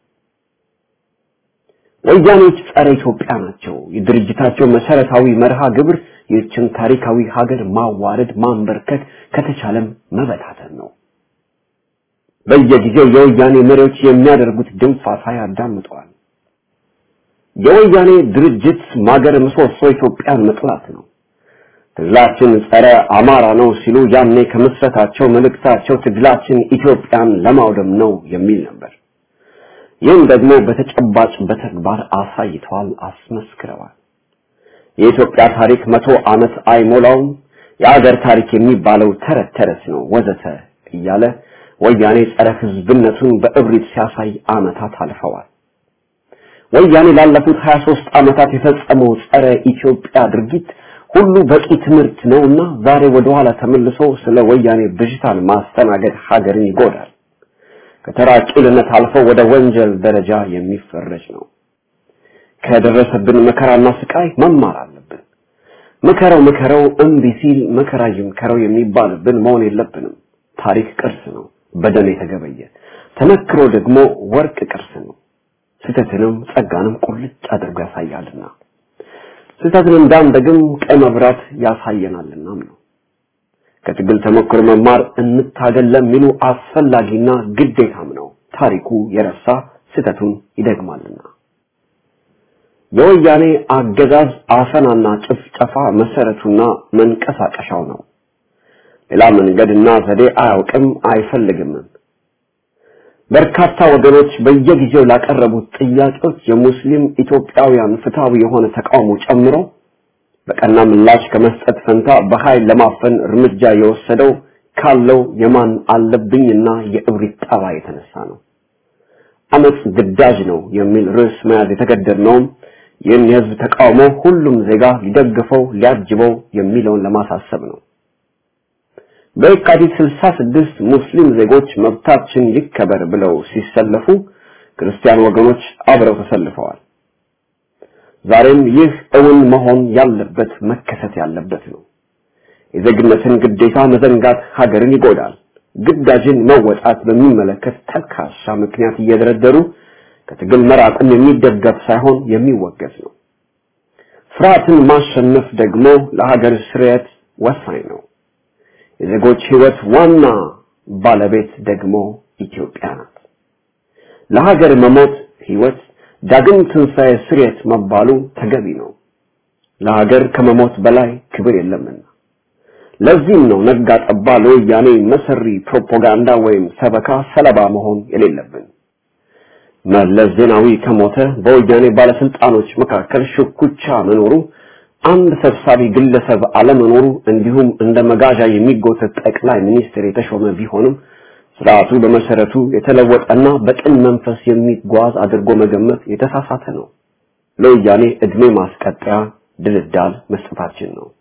ወያኔዎች ጸረ ኢትዮጵያ ናቸው። የድርጅታቸው መሰረታዊ መርሃ ግብር ይህችን ታሪካዊ ሀገር ማዋረድ፣ ማንበርከት ከተቻለም መበታተን ነው። በየጊዜው የወያኔ መሪዎች የሚያደርጉት ድንፋታ ያዳምጠዋል። የወያኔ ድርጅት ማገር ምሰሶ ኢትዮጵያን መጥላት ነው። ትግላችን ጸረ አማራ ነው ሲሉ ያኔ ከምስረታቸው መልእክታቸው ትግላችን ኢትዮጵያን ለማውደም ነው የሚል ነበር። ይህም ደግሞ በተጨባጭ በተግባር አሳይተዋል፣ አስመስክረዋል። የኢትዮጵያ ታሪክ መቶ ዓመት አይሞላውም፣ የአገር ታሪክ የሚባለው ተረት ተረት ነው ወዘተ እያለ ወያኔ ጸረ ህዝብነቱን በእብሪት ሲያሳይ ዓመታት አልፈዋል። ወያኔ ላለፉት 23 ዓመታት የፈጸመው ጸረ ኢትዮጵያ ድርጊት ሁሉ በቂ ትምህርት ነውና ዛሬ ወደ ኋላ ተመልሶ ስለ ወያኔ ብዥታን ማስተናገድ ሀገርን ይጎዳል። ከተራ ቂልነት አልፎ ወደ ወንጀል ደረጃ የሚፈረጅ ነው። ከደረሰብን መከራና ስቃይ መማር አለብን። ምከረው ምከረው እምቢ ሲል መከራ ይምከረው የሚባልብን መሆን የለብንም። ታሪክ ቅርስ ነው፣ በደም የተገበየ ተመክሮ ደግሞ ወርቅ ቅርስ ነው። ስህተትንም ጸጋንም ቁልጭ አድርጎ ያሳያልና ስህተትን እንዳንደግም ቀይ መብራት ያሳየናልናም ነው። ከትግል ተሞክሮ መማር እንታገል ለሚሉ አስፈላጊና ግዴታም ነው። ታሪኩ የረሳ ስህተቱን ይደግማልና። የወያኔ አገዛዝ አፈናና ጭፍጨፋ መሰረቱና መንቀሳቀሻው ነው። ሌላ መንገድና ዘዴ አያውቅም አይፈልግምም። በርካታ ወገኖች በየጊዜው ላቀረቡት ጥያቄዎች የሙስሊም ኢትዮጵያውያን ፍትሃዊ የሆነ ተቃውሞ ጨምሮ በቀና ምላሽ ከመስጠት ፈንታ በኃይል ለማፈን እርምጃ የወሰደው ካለው የማን አለብኝና የእብሪት ጠባይ የተነሳ ነው። አመጽ ግዳጅ ነው የሚል ርዕስ መያዝ የተገደድነውም ይህን የህዝብ ተቃውሞ ሁሉም ዜጋ ሊደግፈው ሊያጅበው የሚለውን ለማሳሰብ ነው። በየካቲት 66 ሙስሊም ዜጎች መብታችን ይከበር ብለው ሲሰለፉ ክርስቲያን ወገኖች አብረው ተሰልፈዋል። ዛሬም ይህ እውን መሆን ያለበት መከሰት ያለበት ነው። የዜግነትን ግዴታ መዘንጋት ሀገርን ይጎዳል። ግዳጅን መወጣት በሚመለከት ተልካሻ ምክንያት እየደረደሩ ከትግል መራቅም የሚደገፍ ሳይሆን የሚወገዝ ነው። ፍርሃትን ማሸነፍ ደግሞ ለሀገር ስርየት ወሳኝ ነው። የዜጎች ህይወት ዋና ባለቤት ደግሞ ኢትዮጵያ ናት። ለሀገር መሞት ህይወት ዳግም ትንሣኤ ስርየት መባሉ ተገቢ ነው። ለሀገር ከመሞት በላይ ክብር የለምና። ለዚህም ነው ነጋ ጠባ ለወያኔ መሰሪ ፕሮፓጋንዳ ወይም ሰበካ ሰለባ መሆን የሌለብን። መለስ ዜናዊ ከሞተ በወያኔ ባለስልጣኖች መካከል ሽኩቻ መኖሩ፣ አንድ ሰብሳቢ ግለሰብ አለመኖሩ እንዲሁም እንደ መጋዣ የሚጎተት ጠቅላይ ሚኒስትር የተሾመ ቢሆንም ስርዓቱ በመሰረቱ የተለወጠና በቅን መንፈስ የሚጓዝ አድርጎ መገመት የተሳሳተ ነው። ለወያኔ እድሜ ማስቀጠያ ድልዳል መስጠታችን ነው።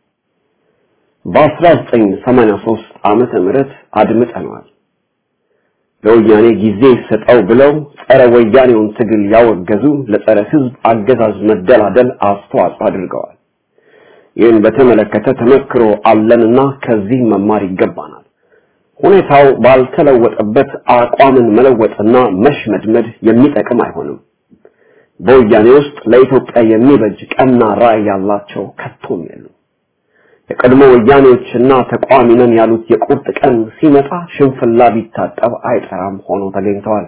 በ1983 ዓመተ ምህረት አድምጠነዋል። ለወያኔ ጊዜ ይሰጠው ብለው ጸረ ወያኔውን ትግል ያወገዙ ለጸረ ህዝብ አገዛዝ መደላደል አስተዋጽኦ አድርገዋል። ይህን በተመለከተ ተመክሮ አለንና ከዚህ መማር ይገባናል። ሁኔታው ባልተለወጠበት አቋምን መለወጥና መሽመድመድ የሚጠቅም አይሆንም። በወያኔ ውስጥ ለኢትዮጵያ የሚበጅ ቀና ራዕይ ያላቸው ከቶም የሉም። የቀድሞ ወያኔዎችና ተቋሚ ነን ያሉት የቁርጥ ቀን ሲመጣ ሽንፍላ ቢታጠብ አይጠራም ሆኖ ተገኝተዋል።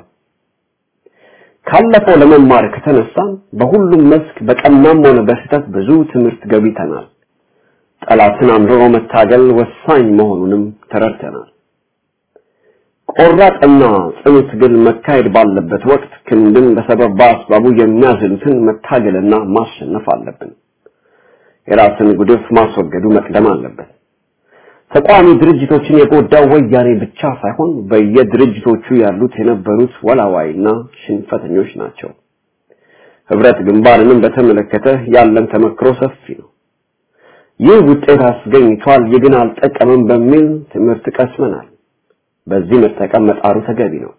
ካለፈው ለመማር ከተነሳን በሁሉም መስክ በቀናም ሆነ በስህተት ብዙ ትምህርት ገቢተናል። ጠላትን አምርሮ መታገል ወሳኝ መሆኑንም ተረድተናል። ቆራጥና ጽኑ ትግል መካሄድ ባለበት ወቅት ክንድን በሰበብ በአስባቡ የሚያዝሉትን መታገልና ማሸነፍ አለብን። የራስን ጉድፍ ማስወገዱ መቅደም አለበት። ተቋሚ ድርጅቶችን የጎዳው ወያኔ ብቻ ሳይሆን በየድርጅቶቹ ያሉት የነበሩት ወላዋይና ሽንፈተኞች ናቸው። ህብረት ግንባርንም በተመለከተ ያለን ተመክሮ ሰፊ ነው። ይህ ውጤት አስገኝቷል፣ ይህ ግን አልጠቀምም በሚል ትምህርት ቀስመናል። በዚህ መጠቀም መጣሩ ተገቢ ነው።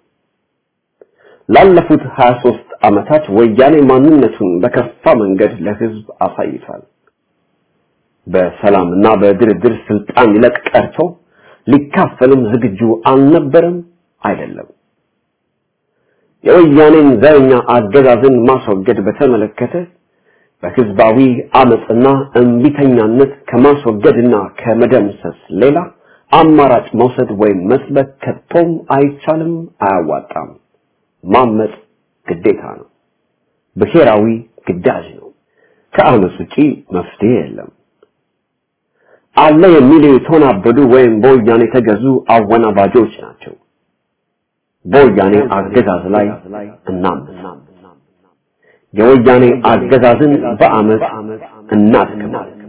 ላለፉት 23 ዓመታት ወያኔ ማንነቱን በከፋ መንገድ ለህዝብ አሳይቷል። በሰላምና በድርድር ስልጣን ሊለቅ ቀርቶ ሊካፈልም ዝግጁ አልነበረም አይደለም። የወያኔን ዘረኛ አገዛዝን ማስወገድ በተመለከተ በህዝባዊ አመጽና እንቢተኛነት ከማስወገድና ከመደምሰስ ሌላ አማራጭ መውሰድ ወይም መስበክ ከቶም አይቻልም፣ አያዋጣም። ማመጽ ግዴታ ነው፣ ብሔራዊ ግዳጅ ነው። ከአመጽ ውጪ መፍትሄ የለም። አለ የሚሉ የተወናበዱ ወይም በወያኔ የተገዙ አወናባጆች ናቸው። በወያኔ አገዛዝ ላይ እናምፅ። የወያኔ አገዛዝን በአመፅ እናድክማለን።